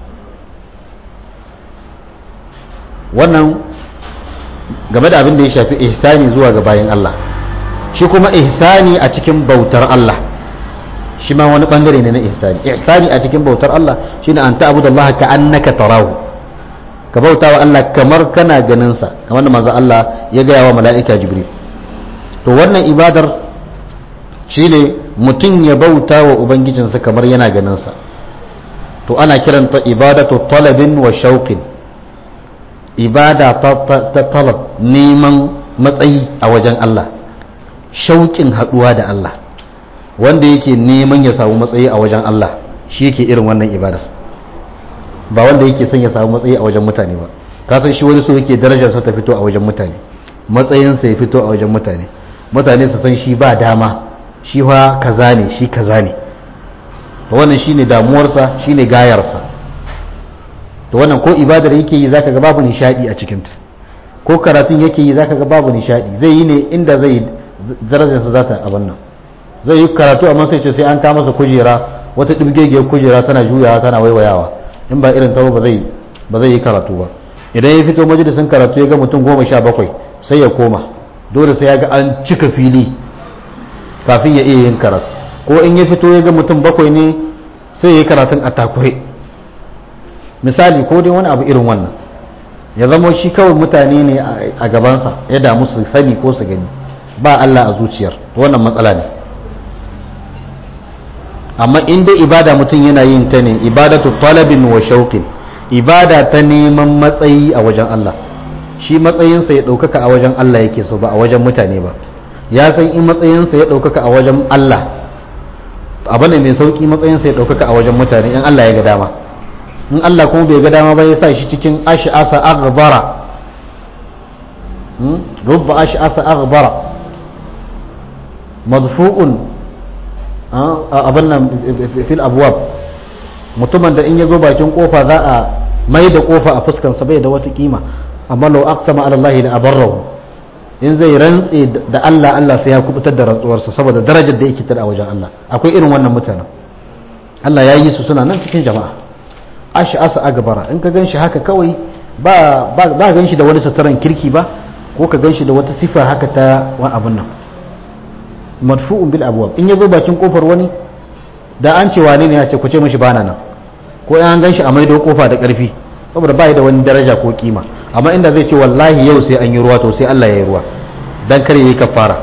wannan game da abin da ya shafi ihsani zuwa ga bayan Allah shi kuma ihsani a cikin bautar Allah shi ma wani bangare ne na ihsani ihsani a cikin bautar Allah shine an ta'budu Allah ka annaka tarahu ka bauta wa Allah kamar kana ganin sa kamar da manzo Allah ya gaya wa mala'ika Jibril to wannan ibadar shine mutum ya bauta wa ubangijinsa kamar yana ganin sa to ana kiranta ibadatu talabin wa shauqin ibada ta talab neman matsayi a wajen Allah shauƙin haɗuwa da Allah wanda yake neman ya samu matsayi a wajen Allah shi yake irin wannan ibadar ba wanda yake son ya samu matsayi a wajen mutane ba ka san shi wani so yake darajarsa ta fito a wajen mutane matsayinsa ya fito a wajen mutane mutane su san shi ba dama shi fa kaza ne shi kaza ne to wannan shine damuwarsa shine gayarsa to wannan ko ibadar yake yi zaka ga babu nishadi a cikinta ko karatun yake yi zaka ga babu nishadi zai yi ne inda zai darajarsa za ta abin nan zai yi karatu amma sai ce sai an kama masa kujera wata dibgegiyar kujera tana juyawa tana waiwayawa in ba irin tawo ba zai ba zai yi karatu ba idan ya fito majalisin karatu ya ga mutum goma sha bakwai sai ya koma dole sai ya ga an cika fili kafin ya iya yin karatu ko in ya fito ya ga mutum bakwai ne sai ya yi karatun a takure misali ko dai wani abu irin wannan ya zama shi kawai mutane ne a gabansa ya damu su sani ko su gani ba Allah a zuciyar wannan matsala ne amma in dai ibada mutum yana yin ta ne ibadatu talabin wa shauqin ibada ta neman matsayi a wajen Allah shi matsayinsa ya ɗaukaka a wajen Allah yake so ba a wajen mutane ba ya san in matsayinsa ya ɗaukaka a wajen Allah abin da mai sauki matsayinsa ya ɗaukaka a wajen mutane in Allah ya ga dama in Allah kuma bai ga dama ba ya sa shi cikin ash'asa aghbara rubba ash'asa aghbara madfu'un abin nan fil abwab mutumin da in ya zo bakin kofa za a mai da kofa a fuskansa bai da wata kima amma lau aqsama ala Allah da abarrahu in zai rantse da Allah Allah sai ya kubutar da rantsuwarsa saboda darajar da yake tada a wajen Allah akwai irin wannan mutanen Allah ya yi su suna nan cikin jama'a ashi asa agbara in ka ganshi haka kawai ba ba ganshi da wani suturan kirki ba ko ka ganshi da wata sifa haka ta wani abun nan madfu'un bil abwab in yazo bakin kofar wani da an ce wane ne ya ce ku ce mishi bana nan ko in an ganshi a maido kofa da karfi saboda bai da wani daraja ko kima amma inda zai ce wallahi yau sai an yi ruwa to sai Allah ya yi ruwa dan kare yayi kafara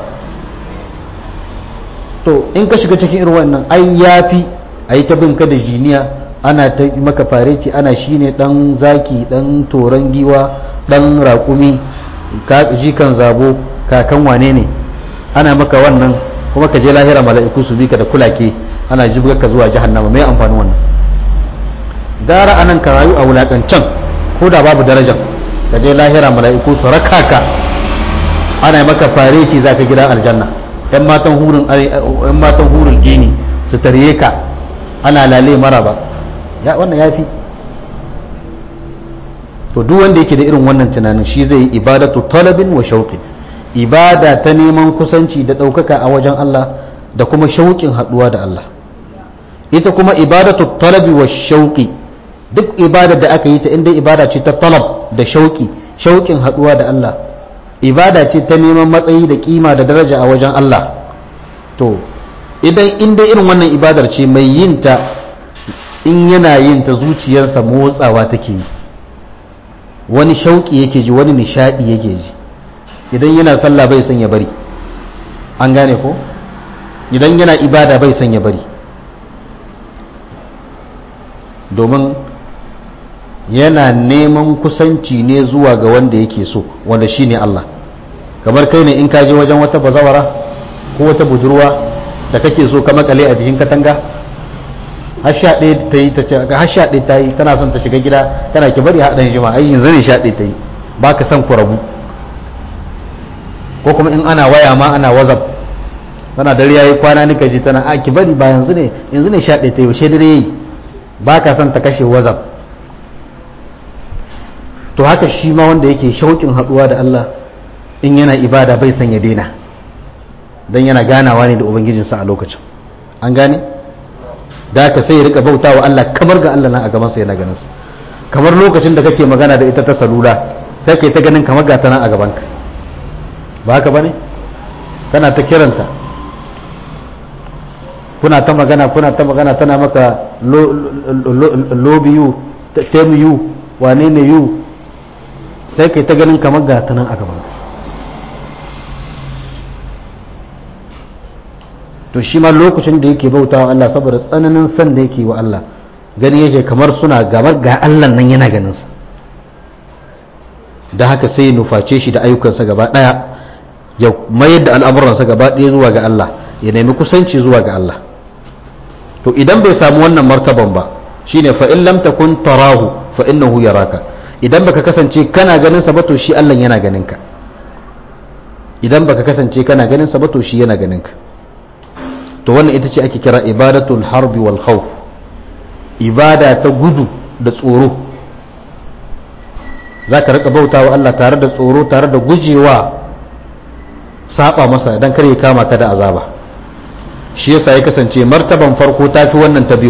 to in ka shiga cikin irin wannan ai yafi ayi ta bin ka da jiniya ana ta maka fareci ana shine dan zaki dan toran giwa dan raƙumi jikan zabo kakan wane ne ana maka wannan kuma ka je lahira mala'iku su bi ka da kulake ana jibgar ka zuwa jahannama mai amfani wannan gara anan ka rayu a wulakancan ko da babu darajar ka je lahira mala'iku su raka ka ana maka fareti za ka gida aljanna yan matan hurin yan matan hurin gini su tarye ka ana lale mara ba ya wannan yafi to duk wanda yake da irin wannan tunanin shi zai yi ibadatu talabin wa shauqin ibada ta neman kusanci da ɗaukaka a wajen Allah da kuma shauƙin haɗuwa da Allah ita kuma ibadatu talabi wa shauƙi duk ibadar da aka yi ta inda ibada ce ta talab da shauƙi shauƙin haɗuwa da Allah ibada ce ta neman matsayi da kima da daraja a wajen Allah to idan inda irin wannan ibadar ce mai yin ta in yana yin ta zuciyarsa motsawa take yi wani shauƙi yake ji wani nishaɗi yake ji idan yana sallah bai son ya bari an gane ko idan yana ibada bai son ya bari domin yana neman kusanci ne zuwa ga wanda yake so wanda shine Allah kamar kai ne in ka je wajen wata bazawara ko wata budurwa da kake so ka makale a jikin katanga har sha ɗaya ta yi ta ce har sha ɗaya ta yi tana son ta shiga gida tana ki bari haɗin jima ai yanzu ne sha ɗaya ta yi ba ka son ku rabu ko kuma in ana waya ma ana wazab tana dare yayi kwana nika ji tana a ki bari ba yanzu ne yanzu ne sha ɗaya ta yi yaushe dare yayi ba ka son ta kashe wazab to haka shi ma wanda yake shauƙin haɗuwa da Allah in yana ibada bai son ya daina don yana ganawa ne da ubangijinsa a lokacin an gane da haka sai ya rika bauta wa Allah kamar ga Allah na a gabansa yana ganin sa kamar lokacin da kake magana da ita ta salula sai kai ta ganin kamar ga ta nan a gabanka ba haka bane kana ta kiranta kuna ta magana kuna ta magana tana maka lobi yu tem yu wane ne yu sai kai ta ganin kamar ga ta nan a gabanka to shi ma lokacin da yake bauta wa Allah saboda tsananin san da yake wa Allah gani yake kamar suna gabar ga Allah nan yana ganinsa da haka sai nuface shi da ayyukansa gaba ɗaya ya mayar da al'amuransa gaba ɗaya zuwa ga Allah ya nemi kusanci zuwa ga Allah to idan bai samu wannan martaban ba shine fa in lam takun tarahu fa innahu yaraka idan baka kasance kana ganin sa ba to shi Allah yana ganin ka idan baka kasance kana ganin sa ba to shi yana ganin ka to wannan ita ce ake kira ibadatul harbi wal khawf ibada ta gudu da tsoro za ka rika bauta wa Allah tare da tsoro tare da gujewa saba masa don kar ya kama ka da azaba shi yasa ya kasance martaban farko ta fi wannan ta biyu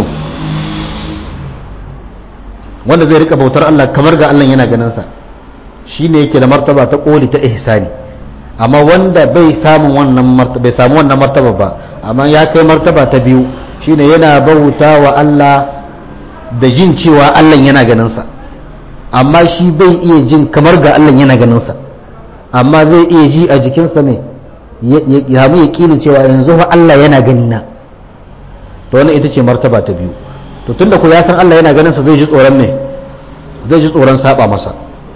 wanda zai rika bautar Allah kamar ga Allah yana ganin sa shine yake da martaba ta koli ta ihsani amma wanda bai samu wannan martaba bai samu wannan martaba ba amma ya kai martaba ta biyu shine yana bauta wa Allah da jin cewa Allah yana ganin sa amma shi bai iya jin kamar ga Allah yana ganin sa amma zai iya ji a jikinsa mai ya mu yaƙinin cewa yanzu fa Allah yana gani na to wannan ita ce martaba ta biyu to tunda ku ya san Allah yana ganin sa zai ji tsoron ne zai ji tsoron saba masa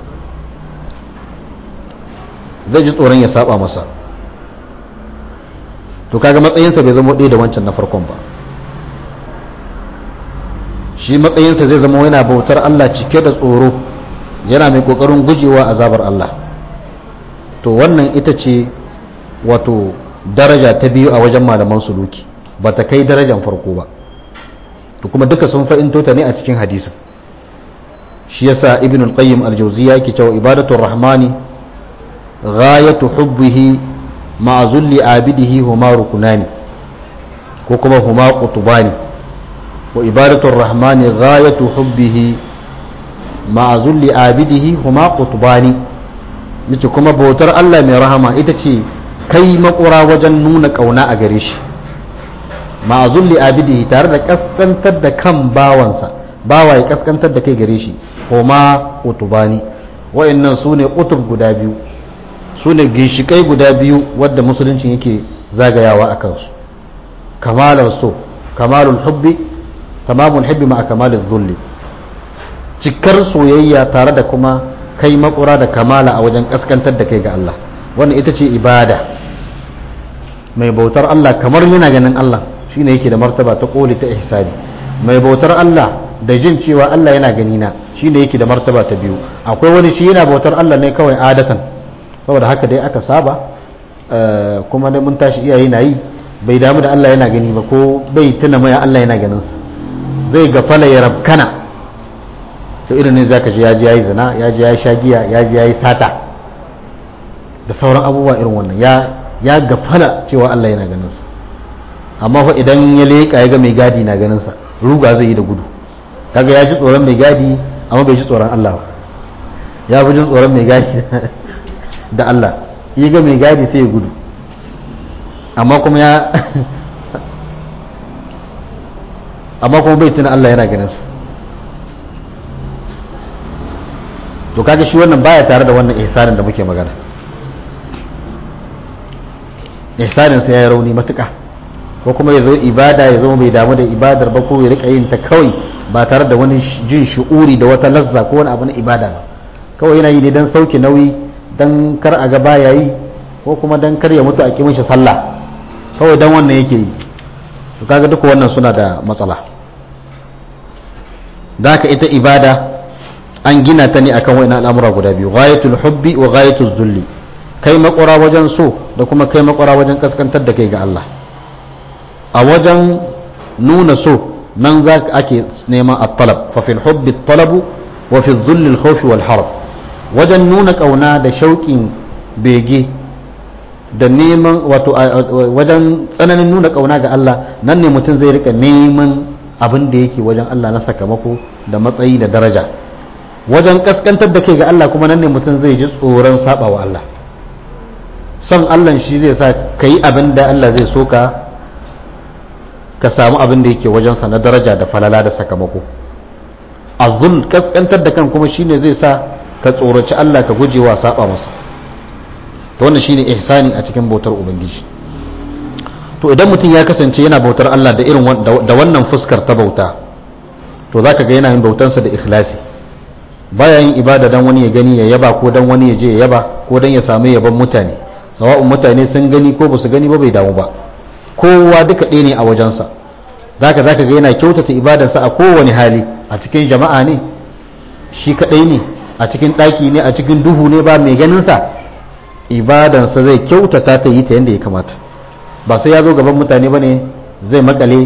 zai ji tsoron ya saba masa to kaga matsayinsa bai zama ɗaya da wancan na farkon ba shi matsayinsa zai zama yana bautar Allah cike da tsoro yana mai kokarin gujewa azabar Allah to wannan ita ce wato daraja ta biyu a wajen malaman suluki ba ta kai darajan farko ba to kuma duka sun fa'into ta ne a cikin hadisin shi yasa ibn al-qayyim al-jawziyya yake cewa ibadatu rahmani ghayatu hubbihi ma'a zulli abidihi huma rukunani ko kuma huma qutbani wa ibadatu rahmani ghayatu hubbihi ma'a zulli abidihi huma qutbani yace kuma bautar Allah mai rahama ita ce kai makura wajen nuna kauna a gare shi ma'a zulli abidihi tare da kaskantar da kan bawansa bawa ya kaskantar da kai gare shi huma qutbani wa'annan sune qutub guda biyu sune ginshikai guda biyu wadda musulunci yake zagayawa a kansu kamalar so kamalul hubbi tamamul hubbi ma kamalul zulli cikar soyayya tare da kuma kai makura da kamala a wajen kaskantar da kai ga Allah wannan ita ce ibada mai bautar Allah kamar yana ganin Allah shine yake da martaba ta koli ta ihsani mai bautar Allah da jin cewa Allah yana gani na shine yake da martaba ta biyu akwai wani shi yana bautar Allah ne kawai adatan saboda haka dai aka saba kuma dai mun tashi iyaye na yi bai damu da Allah yana gani ba ko bai tuna mai Allah yana ganin sa zai gafala ya rabkana to irin ne zaka ji yaji yayi zina yaji yayi shagiya yaji yayi sata da sauran abubuwa irin wannan ya ya gafala cewa Allah yana ganin sa amma fa idan ya leka ya ga mai gadi na ganin sa ruga zai yi da gudu kaga ya ji tsoron mai gadi amma bai ji tsoron Allah ba ya fi jin tsoron mai gadi da Allah ya ga mai gadi sai ya gudu amma kuma ya amma kuma bai tuna Allah yana ganin sa to kaga shi wannan baya tare da wannan ihsanin da muke magana ihsanin sa ya rauni matuƙa ko kuma ya zo ibada ya zama bai damu da ibadar ba ko ya rika yin ta kawai ba tare da wani jin shu'uri da wata lazza ko wani abu na ibada ba kawai yana yi ne don sauke nauyi don kar a ga baya yi ko kuma don kar ya mutu a ƙi mishi sallah kawai don wannan yake yi to kaga duka wannan suna da matsala da haka ita ibada an gina ta ne akan wani al'amura guda biyu ghayatul hubbi wa ghayatul zulli kai makwara wajen so da kuma kai makwara wajen kaskantar da kai ga Allah a wajen nuna so nan za ake neman at-talab fa fil hubbi at-talabu wa fi dhulli al-khawfi wal harb wajen nuna kauna da shauƙin bege da neman wato wajen tsananin nuna kauna ga Allah nan ne mutum zai rika neman abin da yake wajen Allah na sakamako da matsayi da daraja wajen kaskantar da kai ga Allah kuma nan ne mutum zai ji tsoron saba wa Allah son Allah shi zai sa ka yi abin da Allah zai so ka ka samu abin da yake wajensa na daraja da falala da sakamako azul kaskantar da kan kuma shine zai sa ka tsoraci Allah ka gujewa saba masa to wannan shine ihsani a cikin bautar ubangiji to idan mutum ya kasance yana bautar Allah da irin da wannan fuskar ta bauta to zaka ga yana yin bautansa da ikhlasi baya yin ibada dan wani ya gani ya yaba ko dan wani ya je ya yaba ko dan ya samu yaban mutane sawa'un mutane sun gani ko basu gani ba bai damu ba kowa duka ɗaya ne a wajensa zaka zaka ga yana kyautata ibadarsa a kowane hali a cikin jama'a ne shi kadai ne a cikin ɗaki ne a cikin duhu ne ba mai ganin sa ibadansa zai kyautata ta yi ta yadda ya kamata ba sai ya zo gaban mutane ba ne zai makale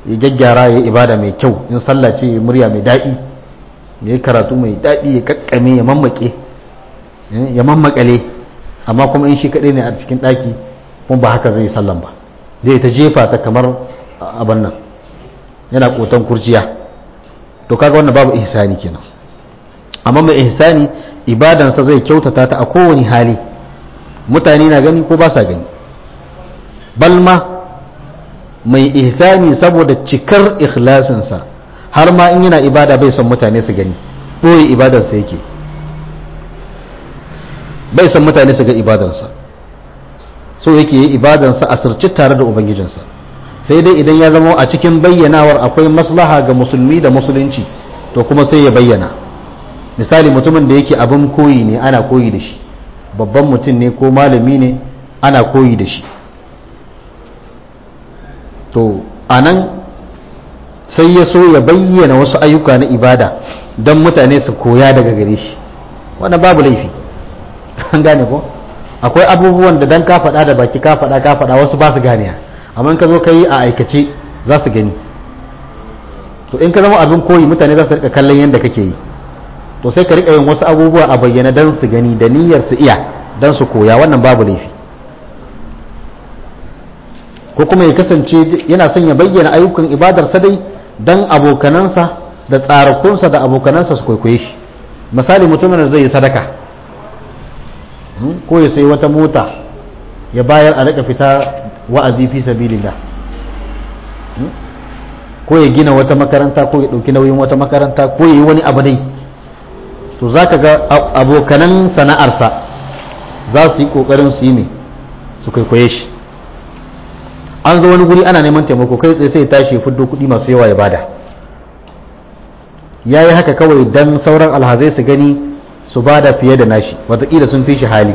ya gyaggyara ya ibada mai kyau in sallah ce murya mai daɗi ya karatu mai daɗi ya kakkame ya mammake ya mammakale amma kuma in shi kaɗai ne a cikin ɗaki kuma ba haka zai sallan ba zai ta jefa ta kamar abin nan yana kotan kurciya to kaga wannan babu ihsani kenan amma mai ihsani ibadansa zai kyautata ta a kowane hali mutane na gani ko ba sa gani balma mai ihsani saboda cikar ikhlasinsa har ma in yana ibada bai son mutane su gani ɓoye ibadarsa yake bai son mutane su ga ibadarsa so yake yi ibadarsa a sirci tare da ubangijinsa sai dai idan ya zama a cikin bayyanawar akwai maslaha ga musulmi da musulunci to kuma sai ya bayyana misali mutumin da yake abin koyi ne ana koyi da shi babban mutum ne ko malami ne ana koyi da shi to anan sai ya so ya bayyana wasu ayyuka na ibada don mutane su koya daga gare shi wannan babu laifi an gane ko akwai abubuwan da dan ka faɗa da baki ka faɗa ka faɗa wasu ba su gane amma in ka zo ka yi a aikace za su gani to in ka zama abin koyi mutane za su rika kallon yadda kake yi to sai ka rika yin wasu abubuwa a bayyana don su gani da niyyar su iya don su koya wannan babu laifi ko kuma ya kasance yana son ya bayyana ayyukan ibadarsa dai don abokanansa da tsarakunsa da abokanansa su kwaikwaye shi misali mutumin da zai yi sadaka ko ya sai wata mota ya bayar a rika fita wa'azi fi sabilillah ko ya gina wata makaranta ko ya ɗauki nauyin wata makaranta ko ya yi wani abu dai to za ka ga abokanan sana'arsa za su yi ƙoƙarin su yi mai su kwaikwaye shi an zo wani guri ana neman taimako kai tsaye sai tashi fiddo kuɗi masu yawa ya bada ya yi haka kawai don sauran alhazai su gani su bada fiye da nashi watakila sun fi shi hali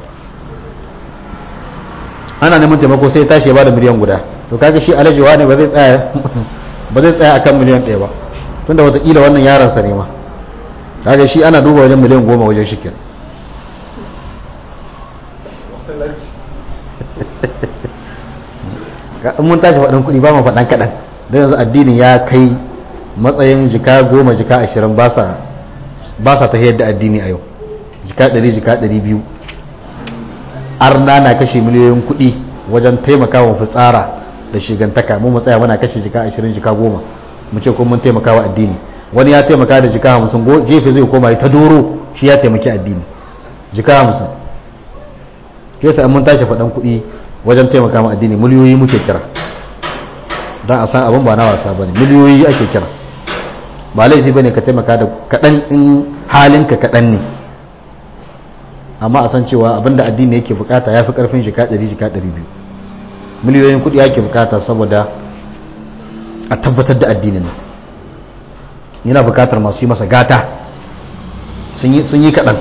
ana neman taimako sai tashi ya bada miliyan guda to kaga shi alajewa ne ba zai tsaya ba zai tsaya akan miliyan ɗaya ba tunda watakila wannan yaransa ne ma kaga shi ana duba wajen miliyan goma wajen shi kenan in mun tashi faɗin kuɗi ba mu faɗan kaɗan don yanzu addinin ya kai matsayin jika goma jika ashirin ba sa ta da addini a yau jika ɗari jika ɗari biyu arna na kashe miliyoyin kuɗi wajen taimakawa fitsara da shigantaka mu tsaya muna kashe jika ashirin jika goma mu ce kuma mun taimakawa addini wani ya taimaka da jika hamsin jefe zai koma ta doro shi ya taimaki addini jika hamsin yasa mun tashi faɗan kuɗi wajen taimaka ma addini miliyoyi muke kira don a san abin ba na wasa ba ne miliyoyi ake kira ba laifi ba ne ka taimaka da kaɗan in halinka kaɗan ne amma a san cewa abin da addini yake bukata ya fi ƙarfin jika ɗari jika ɗari biyu miliyoyin kuɗi ake bukata saboda a tabbatar da addinin nan yana bukatar masu yi masa gata sun yi kaɗan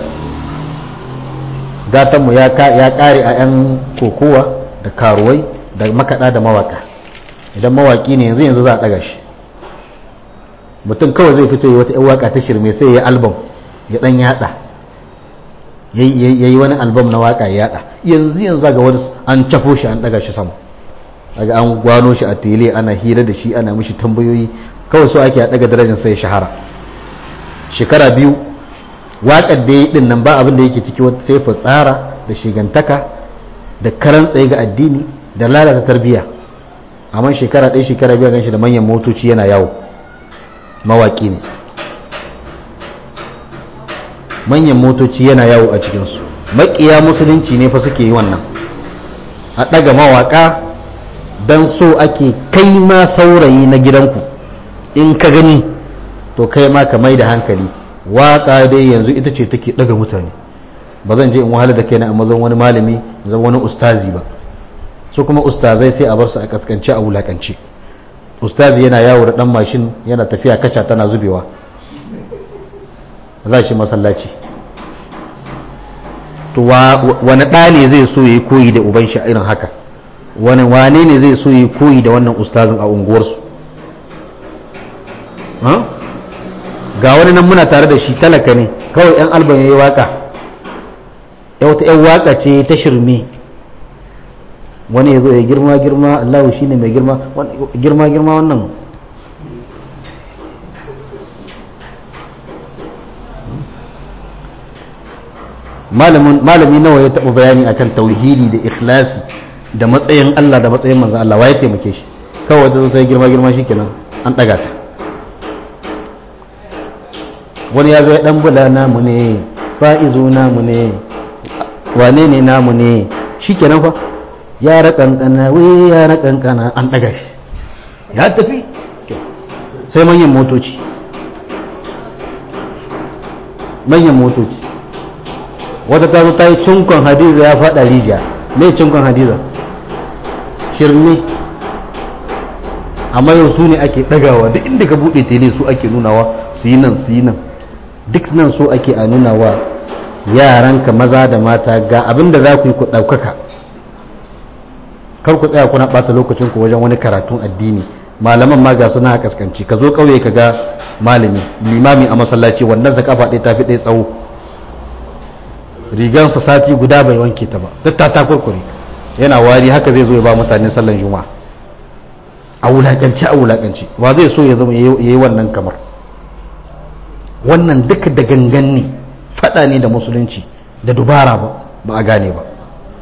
gatanmu ya ƙare a 'yan kokowa da karuwai da makaɗa da mawaka idan mawaki ne yanzu yanzu za a ɗaga shi mutum kawai zai fito yi wata 'yan waka ta shirme sai ya yi albam ya ɗan yaɗa ya yi wani albam na waka ya yaɗa yanzu yanzu ga wani an cafo shi an ɗaga shi sama daga an gwano shi a tele ana hira da shi ana mishi tambayoyi kawai so ake a ɗaga darajar sai shahara shekara biyu waƙar da ya yi ɗin nan ba abin da yake ciki sai fitsara da shigantaka da karan tsaye ga addini da lalata tarbiyya amma shekara ɗaya shekara biyu ganshi da manyan motoci yana yawo mawaƙi ne manyan motoci yana yawo a cikinsu maƙiya musulunci ne fa suke yi wannan a ɗaga mawaƙa don so ake kai ma saurayi na gidanku in ka gani to kai ma ka mai da hankali waƙa dai yanzu ita ce take ɗaga mutane ba zan je in wahala da kaina a mazan wani malami zan wani ustazi ba su kuma ustazai sai a bar su a kaskance a wulakance ustazi yana yawo da dan mashin yana tafiya kaca tana zubewa za shi masallaci to wani ɗa ne zai so yi koyi da uban shi irin haka wani wane ne zai so yi koyi da wannan ustazin a unguwarsu ga wani nan muna tare da shi talaka ne kawai yan alban ya yi waka ya wata yan waka ce ta shirme wani ya zo ya girma girma allahu shine mai girma girma girma wannan malami nawa ya taɓa bayani akan tauhidi da ikhlasi da matsayin Allah da matsayin manzan Allah wa ya taimake shi kawai ta zo ta yi girma girma shi kenan an ɗaga ta wani ya zo ya ɗan bula namu ne fa'izu namu ne wane ne namu ne shi kenan fa yara kankana wai yara kankana an ɗaga shi ya tafi sai manyan motoci manyan motoci wata ta zo ta yi cinkon hadiza ya faɗa rijiya mai cinkon hadiza shirme amma yau su ne ake ɗagawa duk inda ka buɗe tele su ake nunawa su yi nan su yi nan duk nan so ake a nunawa yaranka maza da mata ga abin da za ku yi ku ɗaukaka kar ku tsaya kuna ɓata lokacin ku wajen wani karatun addini malaman ma ga suna kaskanci ka zo ƙauye ka ga malami limami a masallaci wannan sa kafa ɗaya tafi ɗaya tsawo rigansa sati guda bai wanke ta ba duk ta takurkure yana wari haka zai zo ya ba mutane sallan juma'a a wulakanci a wulakanci wa zai so ya zama yayi wannan kamar wannan duka da gangan ne fada ne da musulunci da dubara ba ba a gane ba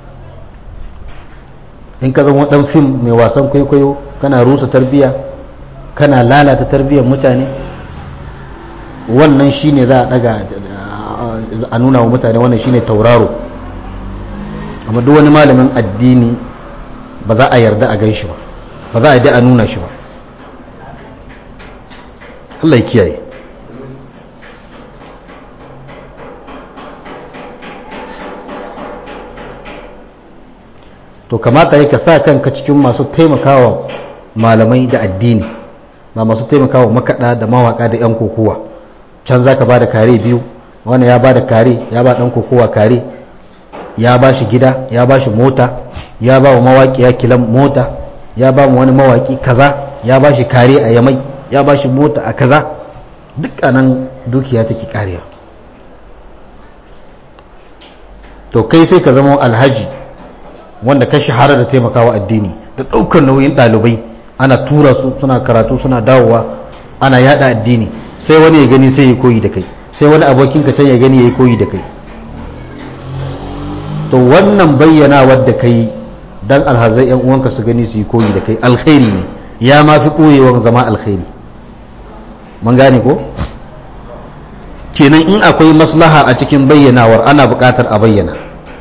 in ka zama dan fim mai wasan kwaikwayo kana rusa tarbiya kana lalata tarbiyyar mutane wannan shine za a daga a nuna wa mutane wannan shine tauraro amma duk wani malamin addini ba za a yarda a gan shi ba ba za a yarda a nuna shi ba Allah ya kiyaye to kamata ya ka sa kanka cikin masu taimakawa malamai da addini ba masu taimakawa makaɗa da mawaƙa da 'yan kokowa can za ka ba da kare biyu wani ya ba da kare ya ba ɗan kokowa kare ya ba shi gida ya ba shi mota ya ba wa mawaƙi ya kilan mota ya ba mu wani mawaƙi kaza ya ba shi kare a yamai ya ba shi mota a kaza duk anan dukiya take karewa to kai sai ka zama alhaji wanda ka shahara da taimakawa addini da ɗaukar nauyin ɗalibai ana tura su suna karatu suna dawowa ana yada addini sai wani ya gani sai ya koyi da kai sai wani abokin ka can ya gani ya yi koyi da kai to wannan bayyana wadda kai dan alhazai yan uwanka su gani su yi koyi da kai alkhairi ne ya ma fi koyewan zama alkhairi mun gane ko kenan in akwai maslaha a cikin bayyanawar ana buƙatar a bayyana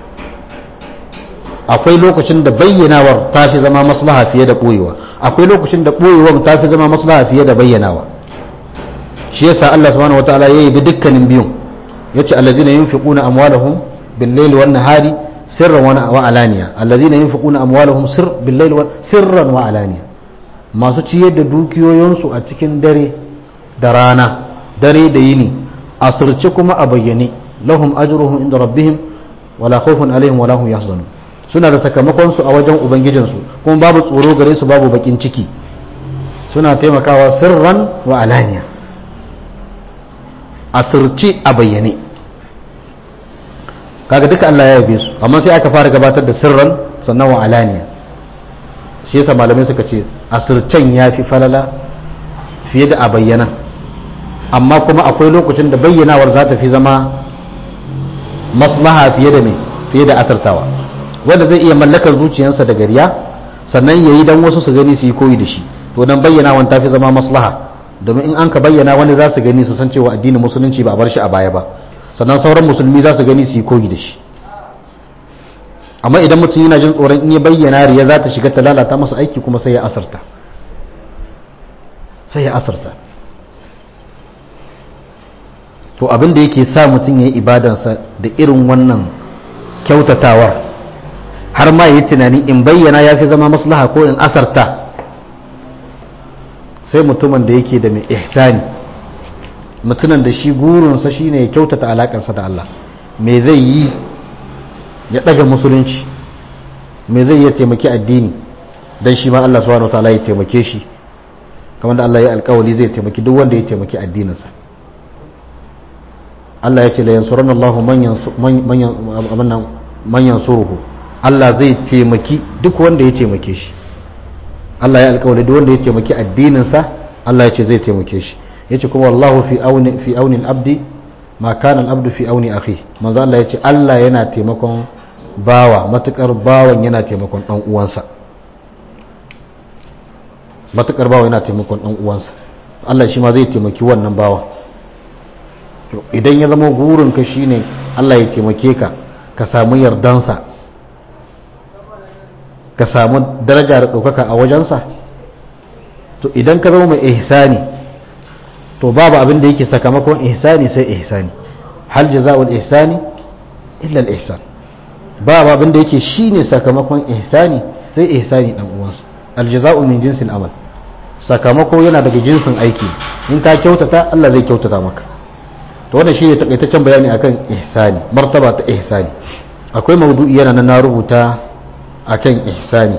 akwai lokacin da bayyanawar ta fi zama maslaha fiye da ɓoyewa akwai lokacin da ɓoyewar ta fi zama maslaha fiye da bayyanawa shi yasa Allah subhanahu wataala ya yi bi dukkanin biyun yace allazina yunfiquna amwalahum bil layli wan nahari sirran wa alaniya allazina yunfiquna amwalahum sir bil layli wa sirran wa alaniya masu ciyar da dukiyoyinsu a cikin dare da rana dare da yini asirce kuma a bayyane lahum ajruhum inda rabbihim wala khawfun alaihim wala hum yahzanun suna da sakamakon su a wajen ubangijinsu kuma babu tsoro gare su babu bakin ciki suna taimakawa sirran wa alaniya asirce a bayyane kaga duka Allah ya yabe su amma sai aka fara gabatar da sirran sannan wa alaniya shi yasa malamai suka ce asircen ya fi falala fiye da a bayyana amma kuma akwai lokacin da bayyanawar za ta fi zama maslaha fiye da me fiye da asirtawa wanda zai iya mallakar zuciyarsa da gariya sannan yayi dan wasu su gani su yi koyi da shi to dan bayyanawan ta fi zama maslaha domin in an ka bayyana wani za su gani su san cewa addinin musulunci ba a bar shi a baya ba sannan sauran musulmi za su gani su yi koyi da shi amma idan mutum yana jin tsoron in ya bayyana riya za ta shiga ta lalata masa aiki kuma sai ya asarta sai ya asarta to abin da yake sa mutum ya yi ibadansa da irin wannan kyautatawar har ma yi tunani in bayyana ya fi zama maslaha ko in asarta sai mutumin da yake da mai ihsani mutumin da shi burinsa shine ya kyautata alakarsa da Allah me zai yi ya daga musulunci me zai ya taimaki addini dan shi ma Allah subhanahu wataala ya taimake shi kamar da Allah ya alkawali zai taimaki duk wanda ya taimaki addininsa Allah ya ce la yansuranna Allah man yansuruhu Allah zai taimaki duk wanda ya taimake shi Allah ya alƙawari duk wanda ya taimaki addininsa Allah ya ce zai taimake shi yace kuma wallahu fi auni fi auni al-abdi ma kana al-abdu fi auni akhi manzo Allah yace Allah yana taimakon bawa matukar bawan yana taimakon dan uwansa matukar bawa yana taimakon dan uwansa Allah shi ma zai taimaki wannan bawa to idan ya zama gurin ka shine Allah ya taimake ka ka samu yardansa ka samu daraja da ɗaukaka a wajensa to idan ka zama mai ihsani to babu abin da yake sakamakon ihsani sai ihsani hal jaza'ul ihsani illa al-ihsan babu abin da yake shine sakamakon ihsani sai ihsani dan uwansa al-jaza'u min jinsil amal sakamako yana daga jinsin aiki in ka kyautata Allah zai kyautata maka to wannan shine takaitaccen bayani akan ihsani martaba ta ihsani akwai maudu'i yana nan na rubuta akan ihsani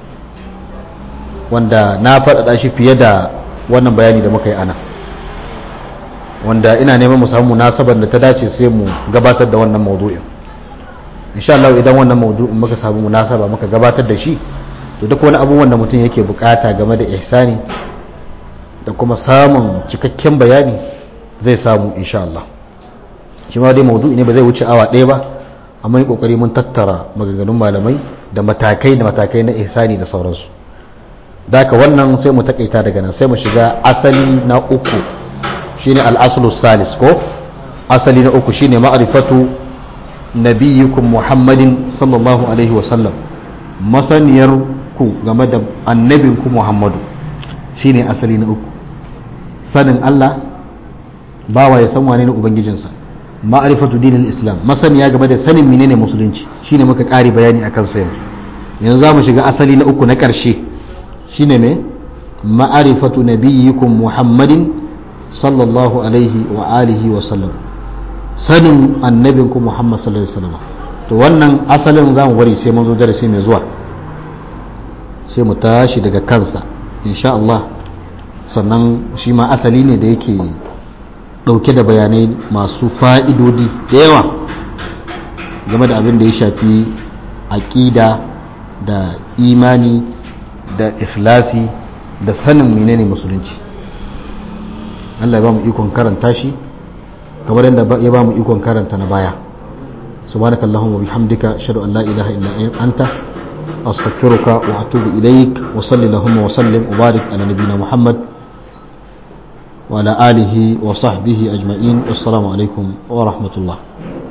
wanda na faɗaɗa shi fiye da wannan bayani da muka yi ana wanda ina neman mu samu munasabar da ta dace sai mu gabatar da wannan maudu'in insha Allah idan wannan maudu'in muka samu munasaba muka gabatar da shi to duk wani abubuwan da mutum yake bukata game da ihsani da kuma samun cikakken bayani zai samu insha Allah shi ma dai maudu'i ne ba zai wuce awa ɗaya ba amma yi kokari mun tattara maganganun malamai da matakai da matakai na ihsani da sauransu daka wannan sai mu takaita daga nan sai mu shiga asali na uku shine al-aslu salis ko asali na uku shine ma'rifatu nabiyyukum muhammadin sallallahu alaihi wasallam masaniyar ku game da annabinku muhammadu shine asali na uku sanin Allah bawa ya san wane ne ubangijinsa ma'rifatu dinil islam masaniya game da sanin menene musulunci shine muka kare bayani akan sa yanzu yanzu za mu shiga asali na uku na ƙarshe shine me ma'arifatu nabiyyikum muhammadin sallallahu alaihi wa alihi wa sallam sanin annabinku muhammad sallallahu alaihi wasallam to wannan asalin za mu bari sai mun zo darasi mai zuwa sai mu tashi daga kansa insha Allah sannan shi ma asali ne da yake dauke da bayanai masu fa'idodi da yawa game da abin da ya shafi aƙida da imani da ikhlasi da sanin menene musulunci Allah ya ba mu ikon karanta shi kamar yadda ya ba mu ikon karanta na baya subhanakallahumma bihamdika ashhadu an la ilaha illa anta astaghfiruka wa atubu ilaik wa salli allahumma wa sallim wa barik ala nabiyyina muhammad wa ala alihi wa sahbihi ajma'in assalamu alaikum wa rahmatullah